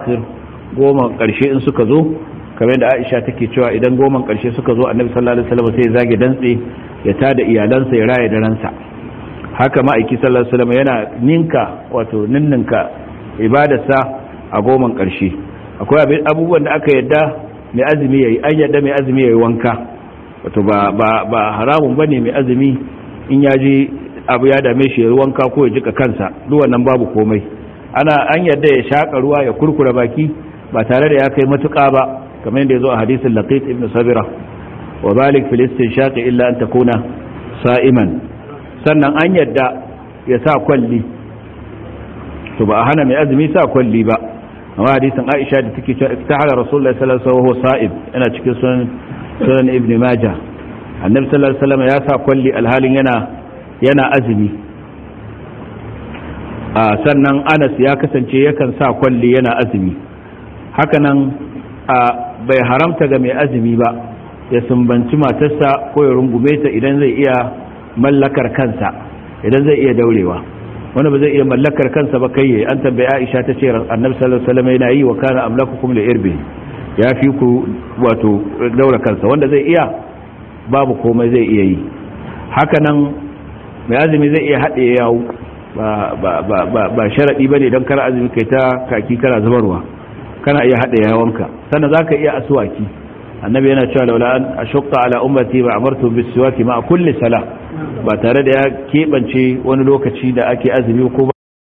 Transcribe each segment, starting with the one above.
akhir goma karshe in suka zo kamar da Aisha take cewa idan goma karshe suka zo Annabi sallallahu alaihi wasallam sai ya zage dantse ya tada iyalansa ya raya da ransa haka ma'aiki sallallahu alaihi wasallam yana ninka wato ninninka ibadarsa a goma karshe akwai abubuwan da aka yadda mai azumi yayi an yadda mai azumi yayi wanka wato ba ba ba haramun bane mai azumi in ya ji abu ya dame shi ya wanka ko ya jika kansa duk wannan babu komai ana an yadda ya shaka ruwa ya kurkura baki ba tare da ya kai matuƙa ba kamar yadda ya zo a hadisin laqit ibn sabira wa balik fil istinshaq illa an takuna sa'iman sannan an yadda ya sa kwalli to ba a hana mai azumi sa kwalli ba amma hadisin Aisha da take cewa iftahara rasulullahi sallallahu alaihi wasallam sa'ib yana cikin sunan sunan ibn majah annabi sallallahu alaihi wasallam ya sa kwalli alhalin yana yana azumi sannan Anas ya kasance yakan sa kwalli yana azumi hakanan bai haramta ga mai azumi ba ya sumbanci matarsa ko ya rungume ta idan zai iya mallakar kansa idan zai iya daurewa wanda ba zai iya mallakar kansa ba kai an tambaye Aisha ta ce Annabi sallallahu alaihi wasallam yana yi wa kana amlakukum li irbi ya fi ku wato daura kansa wanda zai iya babu komai zai iya yi haka nan mai azumi zai iya haɗe yawo ba ba ba ba ba sharadi bane dan kar azumi kai ta kaki kana zubarwa kana iya haɗe yawonka sannan zaka iya aswaki annabi yana cewa laula an ashqa ala ummati ba amartu bis siwaki ma kulli salah ba tare da ya keɓance wani lokaci da ake azumi ko ba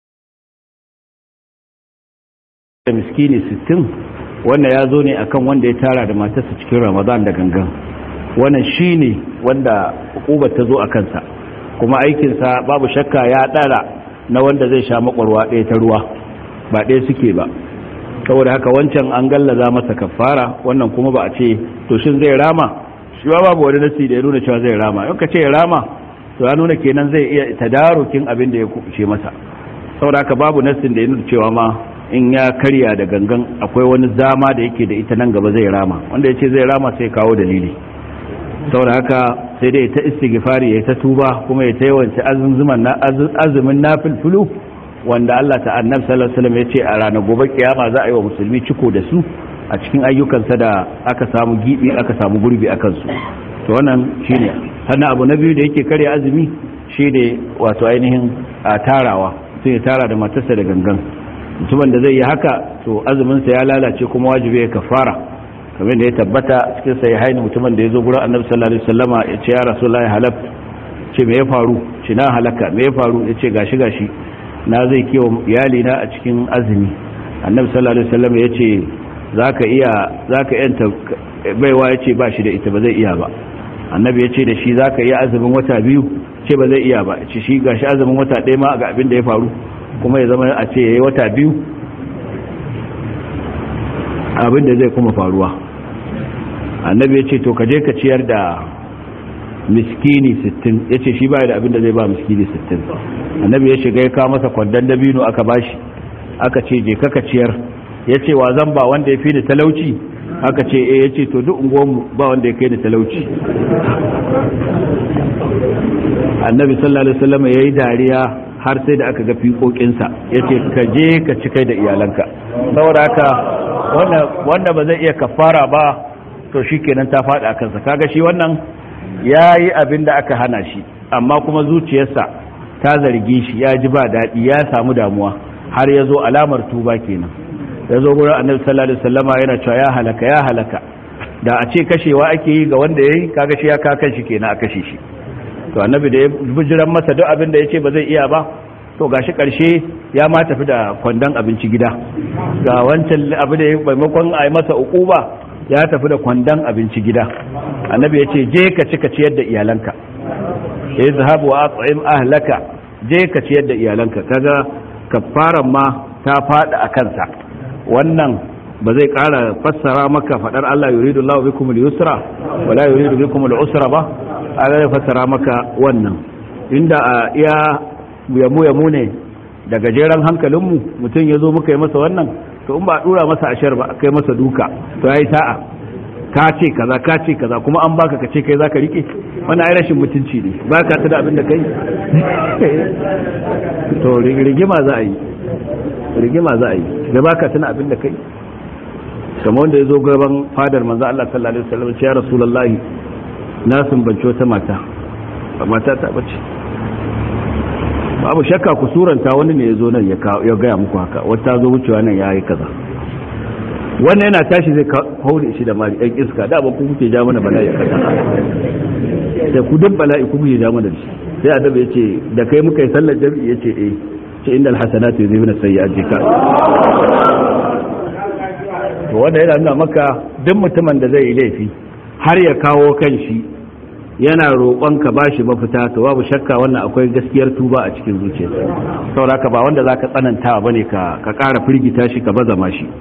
da miskini 60 wanda ya zo ne akan wanda ya tara da matarsa cikin ramadan da gangan wannan shine wanda hukubar ta zo a kansa kuma aikinsa babu shakka ya ɗara na wanda zai sha makwarwa ɗaya ta ruwa ba ɗaya suke ba saboda haka wancan an gallaza masa kafara wannan kuma ba a ce to shin zai rama shi ba babu wani nasi da ya nuna cewa zai rama yau ka ce ya rama to ya nuna kenan zai iya tadarukin abin da ya kuce masa saboda haka babu nasin da ya nuna cewa ma in ya karya da gangan akwai wani zama da yake da ita nan gaba zai rama wanda ya ce zai rama sai kawo dalili saboda haka sai dai ta istighfari ya ta tuba kuma ya ta yawanci azumin nafilfulu wanda Allah ta annabi sallallahu alaihi wasallam ya ce a ranar gobe kiyama za a yi wa musulmi ciko da su a cikin ayyukansa da aka samu gibi aka samu gurbi a kansu to wannan shine sannan abu na biyu da yake karya azumi shine wato ainihin a tarawa sai ya tara da matarsa da gangan mutumin da zai yi haka to azuminsa ya lalace kuma wajibi ya kafara kamar da ya tabbata cikin sai haini mutumin da ya zo gurin annabi sallallahu alaihi wasallama ya ce ya rasulullahi halaf ce me ya faru ce na halaka me ya faru ya ce gashi gashi na zai kiwo iyali na a cikin azumi annabi sallallahu alaihi wasallam ya ce zaka iya zaka yanta baiwa ya ce ba shi da ita ba zai iya ba annabi ya ce da shi zaka iya azumin wata biyu ce ba zai iya ba ce shi gashi azumin wata ɗaya ma ga abin da ya faru kuma ya zama a ce yayi wata biyu abin da zai kuma faruwa annabi ya ce to ka je ka ciyar da miskini 60 ya ce shi ba da abin da zai ba miskini 60 annabi ya shiga ya kawo masa kwandon dabino aka bashi aka ce je kaka ciyar ya ce wa zan ba wanda ya fi da talauci aka ce eh ya ce to duk unguwanmu ba wanda ya kai da talauci annabi sallallahu alaihi wasallam ya yi dariya har sai da aka ga fiƙoƙinsa ya ce ka je ka ci kai da iyalanka saboda haka wanda ba zai iya kafara ba to shi kenan ta faɗi a kansa kaga shi wannan ya yi abin da aka hana shi amma kuma zuciyarsa ta zargi shi ya ji ba daɗi ya samu damuwa har ya zo alamar tuba kenan ya zo gurin annabi sallallahu alaihi wasallama yana cewa ya halaka ya halaka da a ce kashewa ake yi ga wanda ya yi kaga shi ya ka kan shi kenan a kashe shi to annabi da ya bijiran masa duk abin da ya ce ba zai iya ba to gashi karshe ya ma tafi da kwandon abinci gida ga wancan abu da ya maimakon a yi masa ukuba ya tafi da kwandon abinci gida annabi ya ce je ka ci ka ciyar da iyalanka ya yi zahabu wa at'im ahlaka je ka ciyar da iyalanka kaga kafaran ma ta fada a kansa wannan ba zai kara fassara maka fadar Allah yuridu Allah bikum al-yusra wa la yuridu bikum al-usra ba Allah zai fassara maka wannan inda a iya yamu yamu ne da gajeren hankalinmu mutum ya zo muka yi masa wannan to in ba a dura masa ashar ba kai masa duka to yayi sa'a ka ce kaza ka ce kaza kuma an baka ka ce kai zaka rike wannan ai rashin mutunci ne baka ta da abin da kai to rigima za a yi rigima za a yi da baka tuna abin da kai kamar wanda ya zo gaban fadar manzo Allah sallallahu alaihi wasallam ya rasulullahi na sumbanci wata mata ba mata ta bace babu shakka ku suranta wani ne ya zo nan ya gaya muku haka wata zo wucewa nan ya yi kaza wannan yana tashi zai kaure shi da mari ɗan iska da ba ku kuke ja mana bala'i kaza da ku duk bala'i ku kuke ja mana da shi sai adabi ya ce da kai muka yi sallar jami'i ya ce eh ce inda alhassanatu yuzibuna sayyi'ati ka to wanda yana nuna maka duk mutumin da zai yi laifi har ya kawo kan shi yana roƙon ka bashi mafita to babu shakka wannan akwai gaskiyar tuba a cikin zuciyarsa saboda haka ba wanda zaka tsananta bane ka ka ƙara firgita shi ka bazama shi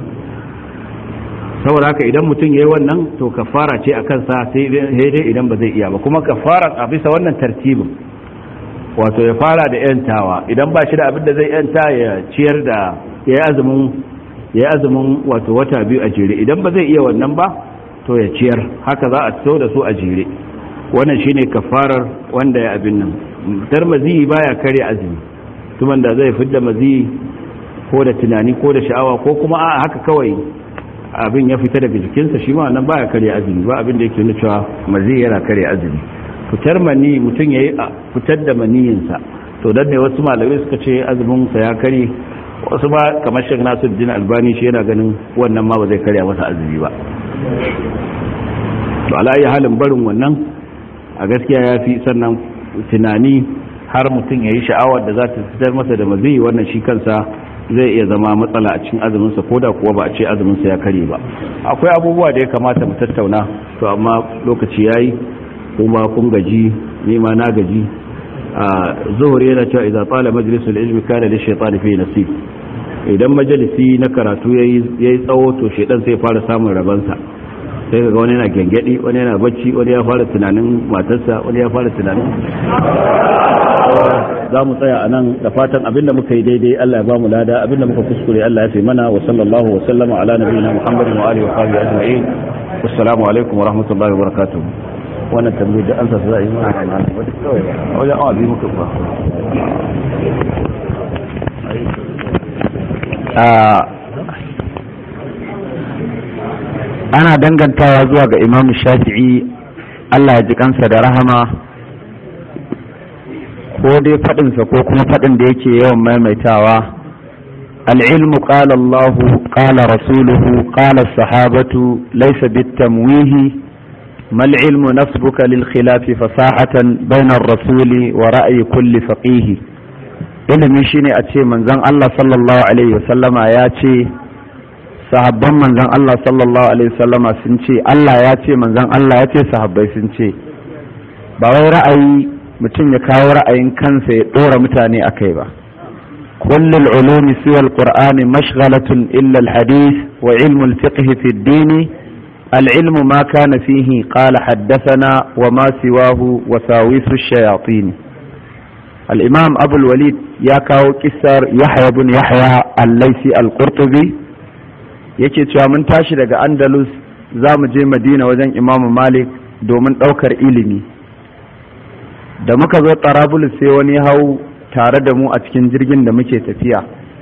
saboda haka idan mutum yayi wannan to kafara ce akan sa sai dai idan ba zai iya ba kuma kafara a bisa wannan tartibin wato ya fara da yantawa idan ba shi da abin da zai yanta ya ciyar da ya azumin ya azumin wato wata biyu a jere idan ba zai iya wannan ba to ya ciyar haka za a fito da su a jere wannan shine kafarar wanda ya abin nan dar maziyi baya kare azumi tuman da zai fidda maziyi ko da tunani ko da sha'awa ko kuma a haka kawai abin ya fita daga jikinsa shi ma nan baya kare azumi ba abin da yake nuna cewa maziyi yana kare azumi fitar mani mutum yayi fitar da maniyinsa to dan ne wasu malamai suka ce azumin sa ya kare wasu ba kamar shek nasiruddin albani shi yana ganin wannan ma ba zai karya masa azumi ba to ala halin barin wannan a gaskiya ya fi sannan tunani har mutum ya yi sha'awar da za ta fitar masa da mazi wannan shi kansa zai iya zama matsala a cikin azuminsa ko da kuwa ba a ce azuminsa ya kare ba akwai abubuwa da ya kamata mu tattauna to amma lokaci ya yi kuma kun gaji nima na gaji a zuhur yana cewa idan tsala majalisul ilmi kana da shaytan fi nasib idan majalisi na karatu yayi tsawo to shaytan sai fara samun rabansa sai ga wani yana gengedi wani yana bacci wani ya fara tunanin matarsa wani ya fara tunanin za mu tsaya a nan da fatan abinda muka yi daidai Allah ya ba mu lada abinda muka kuskure Allah ya fi mana wa sallallahu wa sallama ala nabiyina Muhammadin wa alihi wa sahbihi ajma'in assalamu alaikum wa rahmatullahi wa barakatuh wannan tambayi da an sa za a yi mana na wata kawai ba wajen awa biyu muka ba ana dangantawa zuwa ga imamu shafi'i Allah ya ji kansa da rahama ko dai faɗinsa ko kuma faɗin da yake yawan maimaitawa al'ilmu ƙala Allah ƙala rasuluhu ƙala sahabatu laisa bitamwihi ما العلم نسبك للخلاف فصاحة بين الرسول ورأي كل فقيه ilimi shine a ce manzon Allah sallallahu alaihi wasallama ya ce sahabban manzon Allah sallallahu alaihi wasallama sun ce Allah ya ce manzon Allah ya ce sahabbai sun ce ba wai ra'ayi mutum ya kawo ra'ayin kansa ya dora mutane akai ba kullul ulumi siwa alqur'ani mashghalatun illa alhadith wa ilmu alfiqh fi ad-din العلم ما كان فيه قال حدثنا وما سواه وساويس الشياطين الإمام أبو الوليد يا كاو كسر يحيى بن يحيى الليثي القرطبي yake cewa mun tashi daga andalus za mu je madina wajen imamu malik domin ɗaukar ilimi da muka zo tarabulus sai wani hau tare da mu a cikin jirgin da muke tafiya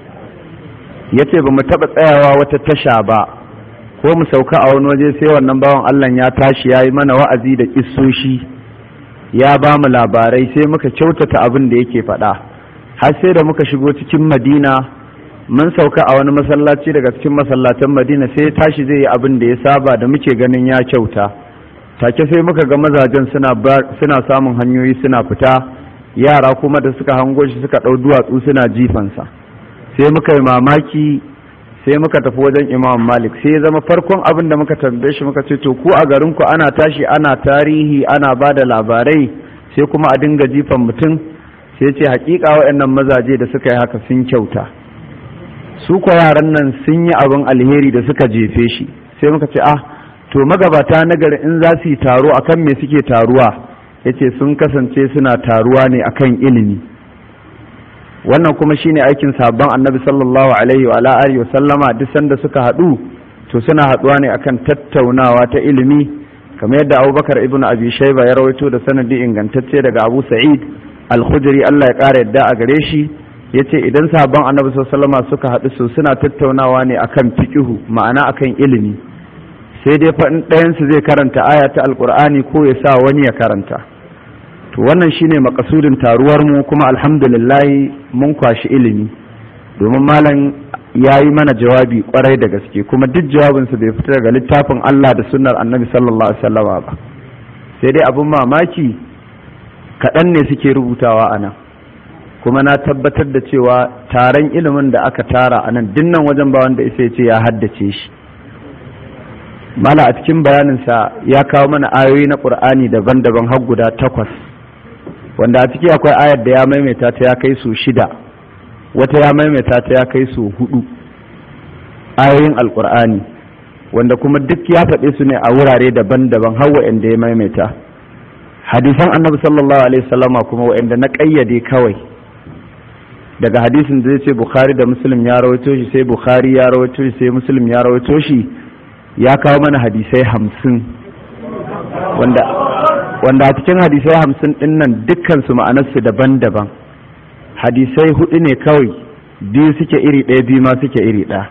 ya ce ba mu taɓa tsayawa wata tasha ba ko mu sauka a wani waje sai wannan bawan Allah ya tashi ya yi mana wa'azi da kissoshi ya ba mu labarai sai muka kyautata abin da yake faɗa har sai da muka shigo cikin madina mun sauka a wani masallaci daga cikin masallatan madina sai tashi zai yi abin da ya saba da muke ganin ya kyauta take sai muka ga mazajen suna samun hanyoyi suna fita yara kuma da suka hango shi suka ɗau duwatsu suna jifansa sai muka yi mamaki sai muka tafi wajen imam malik sai ya zama farkon abin da muka tambaye shi muka ce to ku a garinku ana tashi ana tarihi ana ba da labarai sai kuma a dinga jifan mutum sai ce hakika waɗannan mazaje da suka yi haka sun kyauta su kwa yaran nan sun yi abin alheri da suka jefe shi sai muka ce ah to magabata na gari in za su yi taro akan me suke taruwa yace sun kasance suna taruwa ne akan ilimi wannan kuma shine aikin sabon annabi sallallahu alaihi wa alihi wa sallama duk sanda suka haɗu to suna haɗuwa ne akan tattaunawa ta ilimi kamar yadda abubakar ibn abi shaiba ya rawaito da sanadi ingantacce daga abu sa'id al-khudri Allah ya ƙara yadda a gare shi ya ce idan sabon annabi sallama suka haɗu su suna tattaunawa ne akan fiƙihu ma'ana akan ilimi sai dai fa ɗayansu zai karanta aya ta alƙur'ani ko ya sa wani ya karanta to wannan shine makasudin taruwar mu kuma alhamdulillah mun kwashi ilimi domin malam ya yi mana jawabi kwarai da gaske kuma duk jawabinsa bai fita daga littafin Allah da sunnar annabi sallallahu alaihi wasallama ba sai dai abin mamaki kaɗan ne suke rubutawa a nan kuma na tabbatar da cewa taron ilimin da aka tara a nan dinnan wajen ba wanda isa ce ya haddace shi mala a cikin bayaninsa ya kawo mana ayoyi na ƙur'ani daban-daban har guda takwas wanda a ciki akwai ayar da ya maimaita ta ya kai su shida wata ya maimaita ta ya kai su hudu ayoyin alƙur'ani wanda kuma duk ya faɗe su ne a wurare daban-daban har wa'anda ya maimaita hadisan annabi sallallahu alaihi wasallama kuma wa'anda na ƙayyade kawai daga hadisin da zai ce bukhari da muslim ya rawaito shi sai bukhari ya rawaito shi sai muslim ya rawaito shi ya kawo mana hadisai hamsin wanda wanda a cikin hadisai hamsin din nan dukkan su ma'anarsu daban-daban hadisai hudu ne kawai biyu suke iri ɗaya biyu ma suke iri ɗaya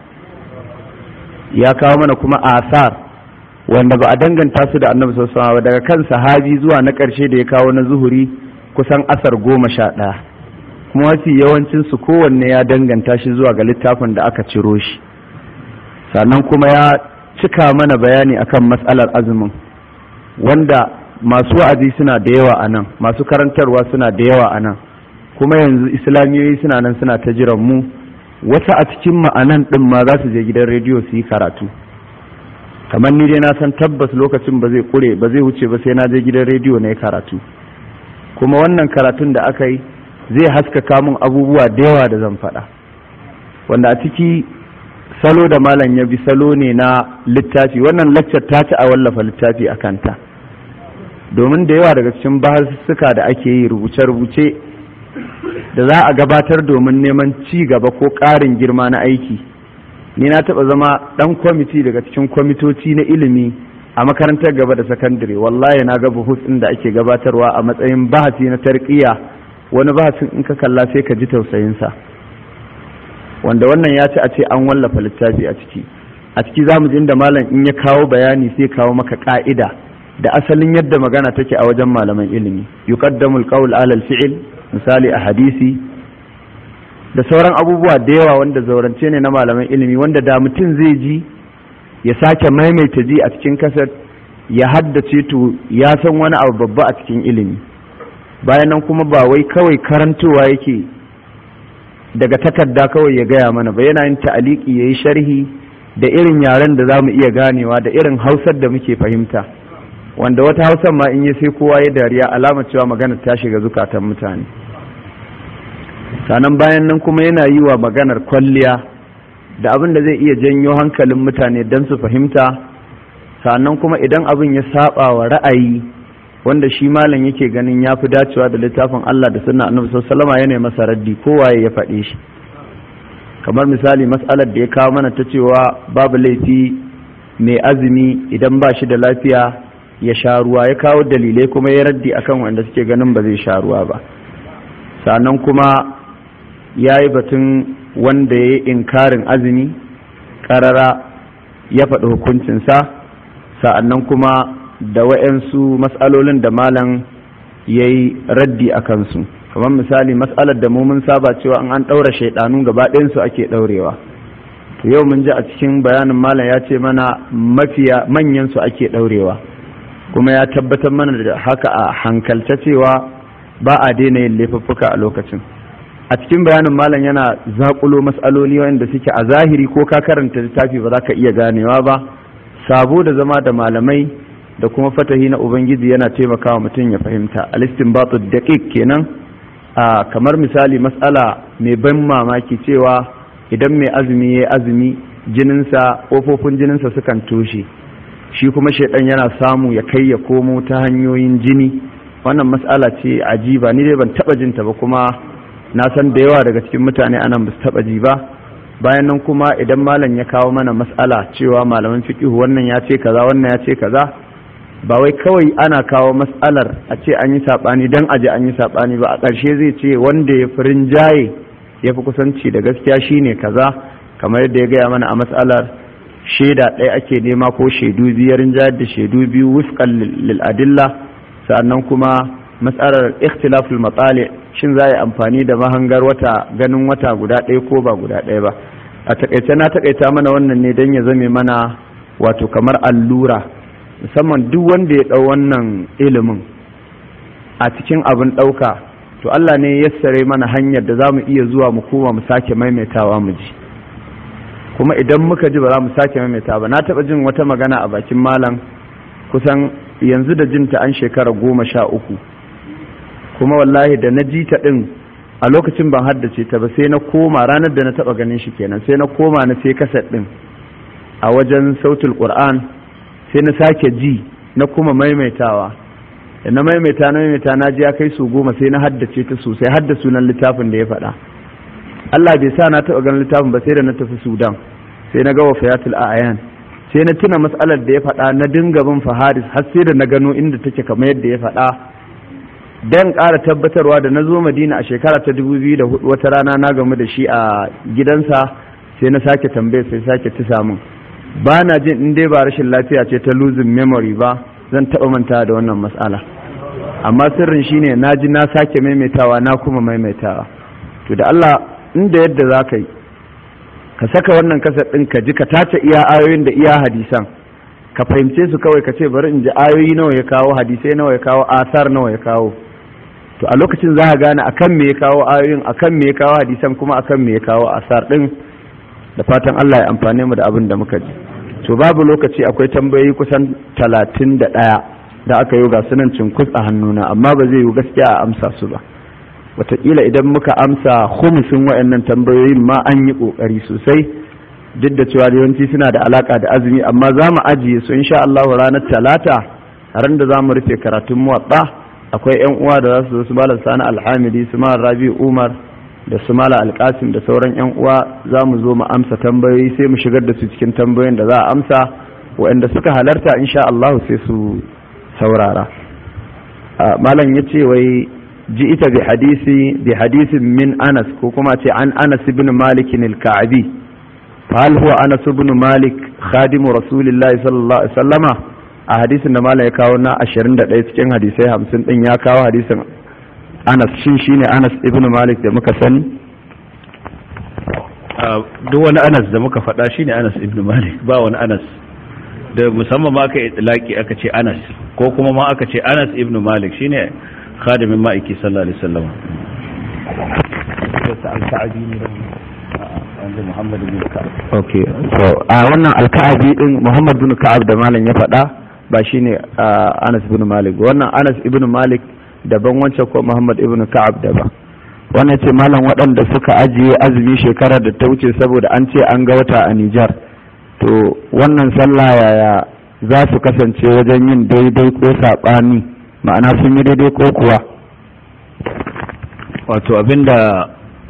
ya kawo mana kuma asar wanda ba a danganta su da annabi sallallahu alaihi daga kan sahabi zuwa na ƙarshe da ya kawo na zuhuri kusan asar goma sha ɗaya kuma mafi yawancin su kowanne ya danganta shi zuwa ga littafin da aka ciro shi sannan kuma ya cika mana bayani akan matsalar azumin wanda masu wa'azi suna da yawa a nan masu karantarwa suna da yawa a nan kuma yanzu islamiyoyi suna nan suna ta jiran mu wasu a cikin ma'anan ɗin ma za su je gidan rediyo su yi karatu kamar ni dai na san tabbas lokacin ba zai kure ba zai wuce ba sai na je gidan rediyo na yi karatu kuma wannan karatun da aka yi zai haskaka mun abubuwa da yawa da zan faɗa wanda a ciki salo da malam ya bi salo ne na littafi wannan laccar ta ci a wallafa littafi a kanta domin da yawa daga cikin bahasussuka da ake yi rubuce-rubuce da za a gabatar domin neman ci gaba ko ƙarin girma na aiki ni na taɓa zama ɗan kwamiti daga cikin kwamitoci na ilimi a makarantar gaba da sakandare wallahi na ga buhus ɗin da ake gabatarwa a matsayin bahasi na tarkiya wani bahasin in ka kalla sai ka ji tausayinsa wanda wannan ya ci a ce an wallafa littafi a ciki a ciki za mu ji inda malam in ya kawo bayani sai kawo maka ka'ida da asalin yadda magana take a wajen malaman ilimi yuqaddamu alqawl ala alfi'l misali a hadisi da sauran abubuwa da yawa wanda zaurance ne na malaman ilimi wanda da mutum zai ji ya sake maimaita ji a cikin kasar ya haddace to ya san wani abu babba a cikin ilimi bayan nan kuma ba wai kawai karantowa yake daga takarda kawai ya gaya mana ba yana yin ta'aliki ya yi sharhi da irin yaren da za mu iya ganewa da irin hausar da muke fahimta wanda wata hausar ma in yi sai kowa ya dariya alamar cewa magana ta shiga zukatan mutane sannan bayan nan kuma yana yi wa maganar kwalliya da abin da zai iya janyo hankalin mutane don su fahimta sannan kuma idan abin ya saba wa ra'ayi wanda shi malam yake ganin ya fi dacewa da littafin Allah da sunna annabi sallallahu alaihi wasallam masa raddi kowaye ya faɗe shi kamar misali mas'alar da ya kawo mana ta cewa babu laifi mai azumi idan ba shi da lafiya ya sha ruwa ya kawo dalilai kuma ya raddi akan wanda suke ganin ba zai sha ruwa ba sannan kuma ya yi batun wanda ya yi inkarin azumi karara ya faɗi hukuncinsa sa'annan kuma da wa'yansu matsalolin da malam ya yi raddi a kansu kamar misali matsalar da mun saba cewa an an ɗaura shaidanu gaba ɗayansu ake ɗaurewa to yau mun ji a cikin bayanin malam ya ce mana mafiya manyansu ake ɗaurewa kuma ya tabbatar mana da haka a hankalta cewa ba a daina yin laifuffuka a lokacin a cikin bayanin malam yana zaƙulo matsaloli wanda suke a zahiri ko ka karanta littafi ba za ka iya ganewa ba sabo da zama da malamai da kuma fatahi na ubangiji yana taimakawa mutum ya fahimta alistinbatu daqiq kenan a kamar misali matsala mai ban mamaki cewa idan mai azumi ya azumi jininsa ƙofofin jininsa sukan toshe shi kuma shaidan yana samu ya kai ya komo ta hanyoyin jini wannan matsala ce ajiba ni dai ban taba jinta ba kuma na san da yawa daga cikin mutane anan ba su taba ji ba bayan nan kuma idan malam ya kawo mana matsala cewa malaman fiqh wannan ya ce kaza wannan ya ce kaza ba wai kawai ana kawo matsalar a ce an yi saɓani don aje an yi saɓani ba a ƙarshe zai ce wanda ya firin jaye ya fi kusanci da gaskiya shine kaza kamar yadda ya gaya mana a matsalar shaida ɗaya ake nema ko shaidu biyar jayar da shaidu biyu wufqan lil adilla sannan kuma matsalar ikhtilaful matsali shin za a yi amfani da mahangar wata ganin wata guda ɗaya ko ba guda ɗaya ba a takaice na takaita mana wannan ne don ya zame mana wato kamar allura musamman duk wanda ya ɗau wannan ilimin a cikin abin ɗauka to Allah ne ya sare mana hanyar da za mu iya zuwa mu koma mu sake maimaitawa mu ji kuma idan muka ji ba za mu sake maimaita ba na taɓa jin wata magana a bakin malam kusan yanzu da jinta an shekara goma sha uku kuma wallahi da na ji ta ɗin a lokacin ban haddace ta ba sai na koma ranar da na taɓa ganin shi kenan sai na koma na sai kaset ɗin a wajen sautul qur'an sai na sake ji na kuma maimaitawa da na maimaita na maimaita na ji ya kai su goma sai na haddace ta sosai hadda sunan littafin da ya faɗa Allah bai sa na taɓa ganin littafin ba sai da na tafi Sudan sai na ga wafayatul a'yan sai na tuna matsalar da ya faɗa na dinga bin faharis har sai da na gano inda take kamar yadda ya faɗa dan ƙara tabbatarwa da na zo Madina a shekara ta 2004 wata rana na gamu da shi a gidansa sai na sake tambaye sai sake tisa min ba na jin in dai ba rashin lafiya ce ta losing memory ba zan taɓa manta da wannan matsala amma sirrin shine na ji na sake maimaitawa na kuma maimaitawa to da Allah inda yadda za ka yi ka saka wannan kasar ɗin ka ji ka tace iya ayoyin da iya hadisan ka fahimce su kawai ka ce bari in ji ayoyi nawa ya kawo hadisai nawa ya kawo asar nawa ya kawo to a lokacin za ka gane akan me ya kawo ayoyin akan me ya kawo hadisan kuma akan me ya kawo asar ɗin da fatan Allah ya amfane mu da abin da muka ji to babu lokaci akwai tambayoyi kusan talatin da ɗaya da aka yi ga sunan cinkus a hannuna amma ba zai yi gaskiya a amsa su ba wataƙila idan muka amsa humusin waɗannan tambayoyin ma an yi ƙoƙari sosai duk da cewa yawanci suna da alaƙa da azumi amma za mu ajiye su insha Allah ranar talata ran da za mu rufe karatun muwaɗa akwai yan uwa da za su zo su malam sani alhamidi su malam rabi umar da su mala alkasim da sauran yan uwa za mu zo mu amsa tambayoyi sai mu shigar da su cikin tambayoyin da za a amsa waɗanda suka halarta insha Allah sai su saurara malam ya ce wai ji ita bi hadisi bi hadisin min anas ko kuma ce an anas ibn malik al-ka'bi fa hal huwa anas ibn malik khadimu rasulillahi sallallahu alaihi wasallama a hadisin da malam ya kawo na 21 cikin hadisai 50 din ya kawo hadisin anas shin shine anas ibn malik da muka sani duk wani anas da muka faɗa shine anas ibn malik ba wani anas da musamman ma aka itlaki aka ce anas ko kuma ma aka ce anas ibn malik shine khadimin ma'aiki sallallahu alaihi wasallam okay so a wannan alka'abi din muhammad bin ka'ab da malam ya faɗa ba shine anas ibn malik wannan anas ibn malik daban wancan ko Muhammad ibn Ka'ab daban wannan ce malam waɗanda suka ajiye azumi shekarar da ta wuce saboda an ce an ga wata a Nijar to wannan sallah yaya za su kasance wajen yin daidai ko saɓani ma'ana sun yi daidai ko kuwa wato abinda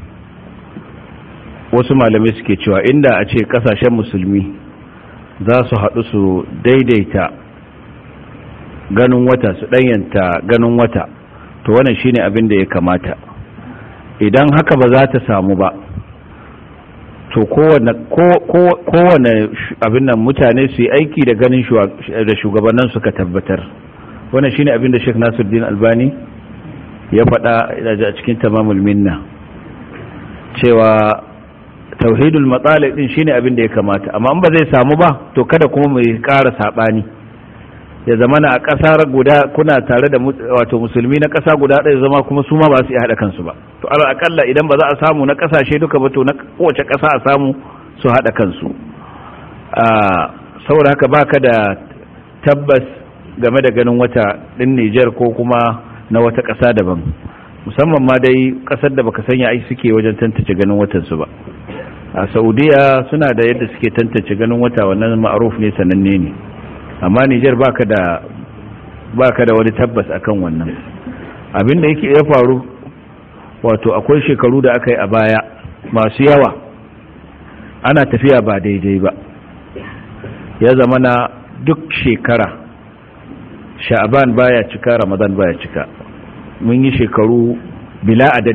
wasu malamai suke cewa inda a ce kasashen musulmi za su haɗu su daidaita ganin wata su ɗanyanta ganin wata to wannan shine abin da ya kamata idan haka ba za ta samu ba to kowane abin nan mutane su yi aiki da ganin da shugabannin suka tabbatar wannan shine abin da Sheikh Nasiruddin Albani ya faɗa a cikin tamamul minna cewa tauhidul matsalik din shine abin da ya kamata amma in ba zai samu ba to kada kuma mu ƙara saɓani ya zama na a ƙasa guda kuna tare da wato musulmi na ƙasa guda ɗaya zama kuma su ma ba su iya haɗa kansu ba to ala akalla idan ba za a samu na ƙasashe duka ba to na kowace ƙasa a samu su haɗa kansu saboda haka baka da tabbas game da ganin wata ɗin Nijar ko kuma na wata ƙasa daban musamman ma dai ƙasar da baka sanya ai suke wajen tantance ganin watan su ba a Saudiya suna da yadda suke tantance ganin wata wannan ma'aruf ne sananne ne amma Nijar baka da baka da wani tabbas akan wannan abin da yake ya faru wato akwai shekaru da aka yi a baya masu yawa ana tafiya ba daidai ba ya zama na duk shekara sha'aban baya cika ramadan baya cika mun yi shekaru bila adadin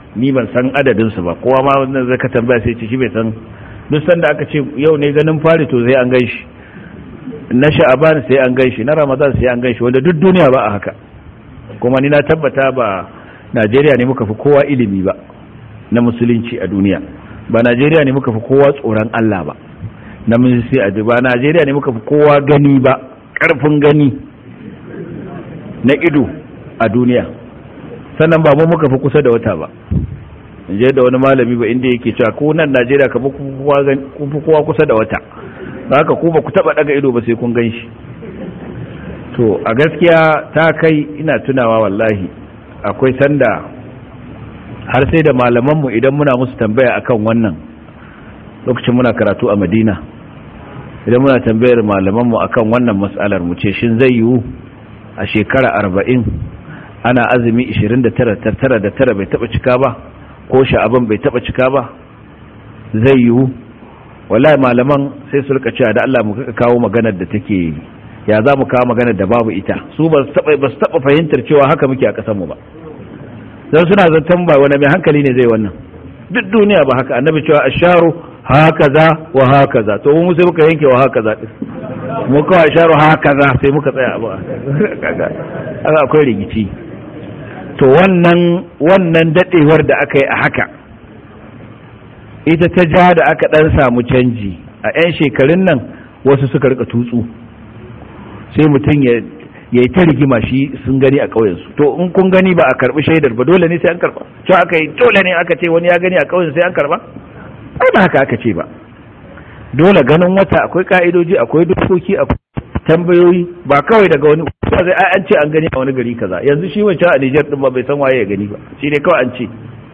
ni ban san adadin su ba kowa ma wannan zaka tambaya sai ce shi bai san duk sanda aka ce yau ne ganin fari to sai an ganshi na sha'aban sai an ganshi na ramadan sai an ganshi wanda duk duniya ba a haka kuma ni na tabbata ba Najeriya ne muka fi kowa ilimi ba na musulunci a duniya ba Najeriya ne muka fi kowa tsoron Allah ba na sai a ba Najeriya ne muka fi kowa gani ba karfin gani na ido a duniya sannan ba mu muka fi kusa da wata ba je da wani malami ba inda yake cewa ko nan Najeriya ka fi kowa kusa da wata haka ku ba ku taba daga ido ba sai kun gan shi to a gaskiya ta kai ina tunawa wallahi akwai sanda har sai da malamanmu idan muna musu tambaya akan wannan lokacin muna karatu a madina idan muna tambayar malamanmu akan wannan mas'alar mu ce shin zai yiwu a shekara arba'in ana azumi 29 da tara bai taba cika ba ko sha'aban bai taba cika ba zai yiwu wallahi malaman sai su rika cewa da Allah mu kawo maganar da take ya za mu kawo maganar da babu ita su ba su taba fahimtar cewa haka muke a kasanmu ba don suna zaton ba wani mai hankali ne zai wannan duk duniya ba haka annabi cewa asharu hakaza wa hakaza to mu sai muka yanke wa hakaza din mu kawai asharu hakaza sai muka tsaya abu kaga akwai rigici to wannan wannan dadewar da aka yi a haka ita ta ja da aka dan samu canji a 'yan shekarun nan wasu suka rika tutsu sai mutum ya ya yi ta rigima shi sun gani a ƙauyensu to in kun gani ba a karɓi shaidar ba dole ne sai an karɓa to aka yi dole ne aka ce wani ya gani a ƙauyen sai an karɓa ai ba haka aka ce ba dole ganin wata akwai ka'idoji akwai dokoki akwai tambayoyi ba kawai daga wani ba zai ai an ce an gani a wani gari kaza yanzu shi wancan a Niger din ba bai san waye ya gani ba shi ne kawai an ce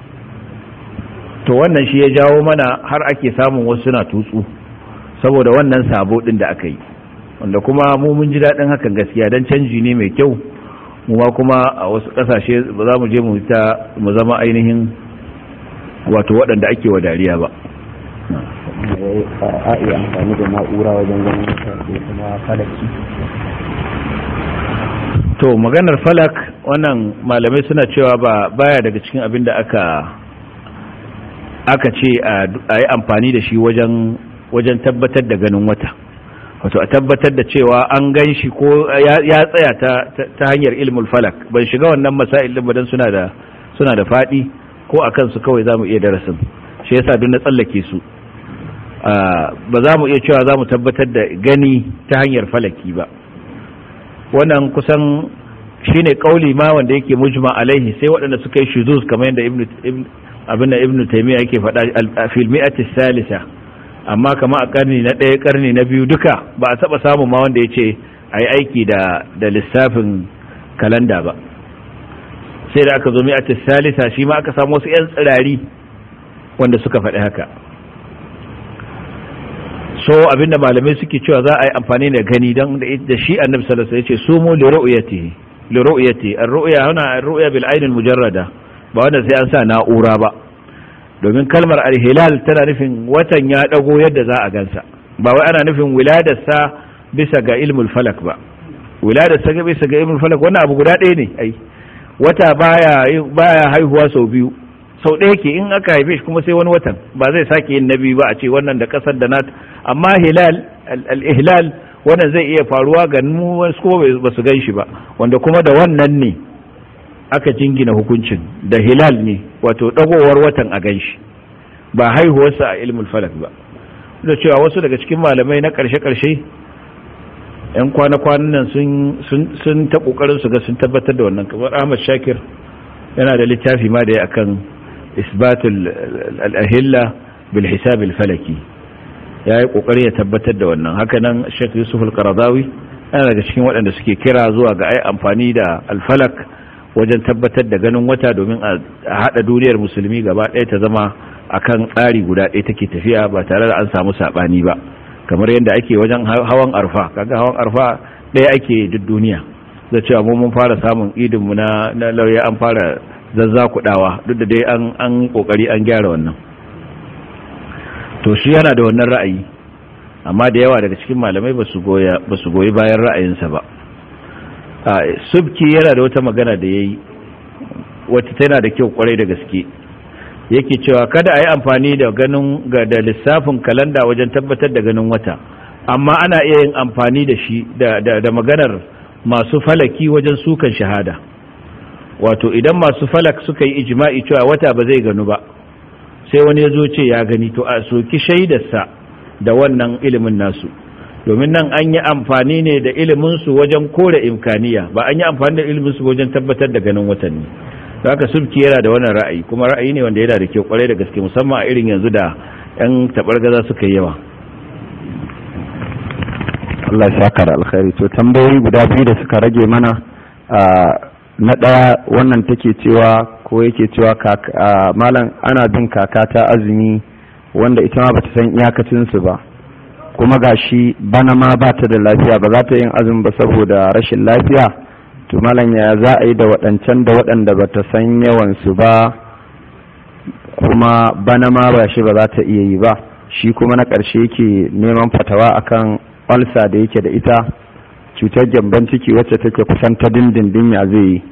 to wannan shi ya jawo mana har ake samun wasu suna tutsu saboda wannan sabo din da aka yi wanda kuma mu mun ji daɗin hakan gaskiya don canji ne mai kyau mu ma kuma a wasu ƙasashe ba za mu je mu ta mu zama ainihin wato waɗanda ake wa dariya ba a iya amfani da na'ura wajen ganin da kuma falaki to maganar falak wannan malamai suna cewa ba baya daga cikin abin da aka aka ce a yi amfani da shi wajen wajen tabbatar da ganin wata wato a tabbatar da cewa an gan shi ko ya tsaya ta hanyar ilmul falak ban shiga wannan masail din badan suna da suna da fadi ko akan su kawai zamu iya darasin shi yasa duk na tsallake su ba za mu iya cewa za mu tabbatar da gani ta hanyar falaki ba wannan kusan shine kauli ma wanda yake mujma alaihi sai waɗanda suka yi shuzuz kamar yadda ibnu abin da ibnu taymiya yake faɗa fil mi'ati salisa amma kama a karni na ɗaya karni na biyu duka ba a taɓa samun ma wanda ya ce a yi aiki da da lissafin kalanda ba sai da aka zo mi'ati salisa shi ma aka samu wasu 'yan tsirari wanda suka faɗi haka so abinda malamai suke cewa za a yi amfani da gani don da shi annabi sallallahu alaihi wasallam yace sumu li ru'yatihi li ru'yati ar-ru'ya huna ar-ru'ya bil ayn al-mujarrada ba wanda sai an sa na'ura ba domin kalmar al-hilal tana nufin watan ya dago yadda za a gansa ba wai ana nufin wiladar sa bisa ga ilmul falak ba wiladar sa bisa ga ilmul falak wannan abu guda ɗaya ne ai wata baya baya haihuwa sau biyu sau ɗaya ke in aka haife shi kuma sai wani watan ba zai sake yin nabi ba a ce wannan da ƙasar da nat amma hilal al-ihlal wannan zai iya faruwa ga mu wasu kuma ba su gan shi ba wanda kuma da wannan ne aka jingina hukuncin da hilal ne wato dagowar watan a gan shi ba haihuwarsa a ilmul falak ba da cewa wasu daga cikin malamai na ƙarshe-ƙarshe yan kwana-kwanan nan sun ta ƙoƙarin su ga sun tabbatar da wannan kamar ahmad shakir yana da littafi ma da ya akan isbatul al-ahilla bil hisab al-falaki ya yi kokari ya tabbatar da wannan hakanan Sheikh Yusuf al-Qaradawi yana daga cikin waɗanda suke kira zuwa ga ai amfani da al-falak wajen tabbatar da ganin wata domin a hada duniyar musulmi gaba ɗaya ta zama akan tsari guda ɗaya take tafiya ba tare da an samu sabani ba kamar yadda ake wajen hawan arfa kaga hawan arfa ɗaya ake duk duniya da cewa mu mun fara samun idin mu na lauya an fara zazzakudawa duk da dai an an kokari an gyara wannan to shi yana da wannan ra'ayi amma da yawa daga cikin malamai ba su goyi bayan ra'ayinsa ba subki yana da wata magana da ya yi wata tana da kyau kwarai da gaske yake cewa kada a yi amfani da ganin ga da lissafin kalanda wajen tabbatar da ganin wata amma ana iya yin amfani da shi da, da, da maganar masu falaki wajen sukan shahada wato idan masu falak suka yi ijma'i cewa wata ba zai ganu ba sai wani ya zo ce ya gani to a soki shaidarsa da wannan ilimin nasu domin nan an yi amfani ne da iliminsu wajen kore imkaniya ba an yi amfani da iliminsu wajen tabbatar da ganin watanni haka subki yana da wannan ra'ayi kuma ra'ayi ne wanda yana da kyau kwarai da gaske musamman a irin yanzu da yan tabargaza suka yi yawa Allah ya saka da alkhairi to tambayoyi guda biyu da suka rage mana na ɗaya wannan take cewa ko yake cewa malam ana bin kaka ta azumi wanda ita ma bata san iyakacinsu ba kuma gashi bana ma ba ta da lafiya ba za ta yin azumi ba saboda rashin lafiya to malam ya za a yi da waɗancan da waɗanda ba ta san yawansu ba kuma bana ma ba shi ba za ta iya yi ba shi kuma na ƙarshe yake neman fatawa akan ulsa da yake da ita cutar gyamban ciki wacce take kusan ta dindindin ya zai yi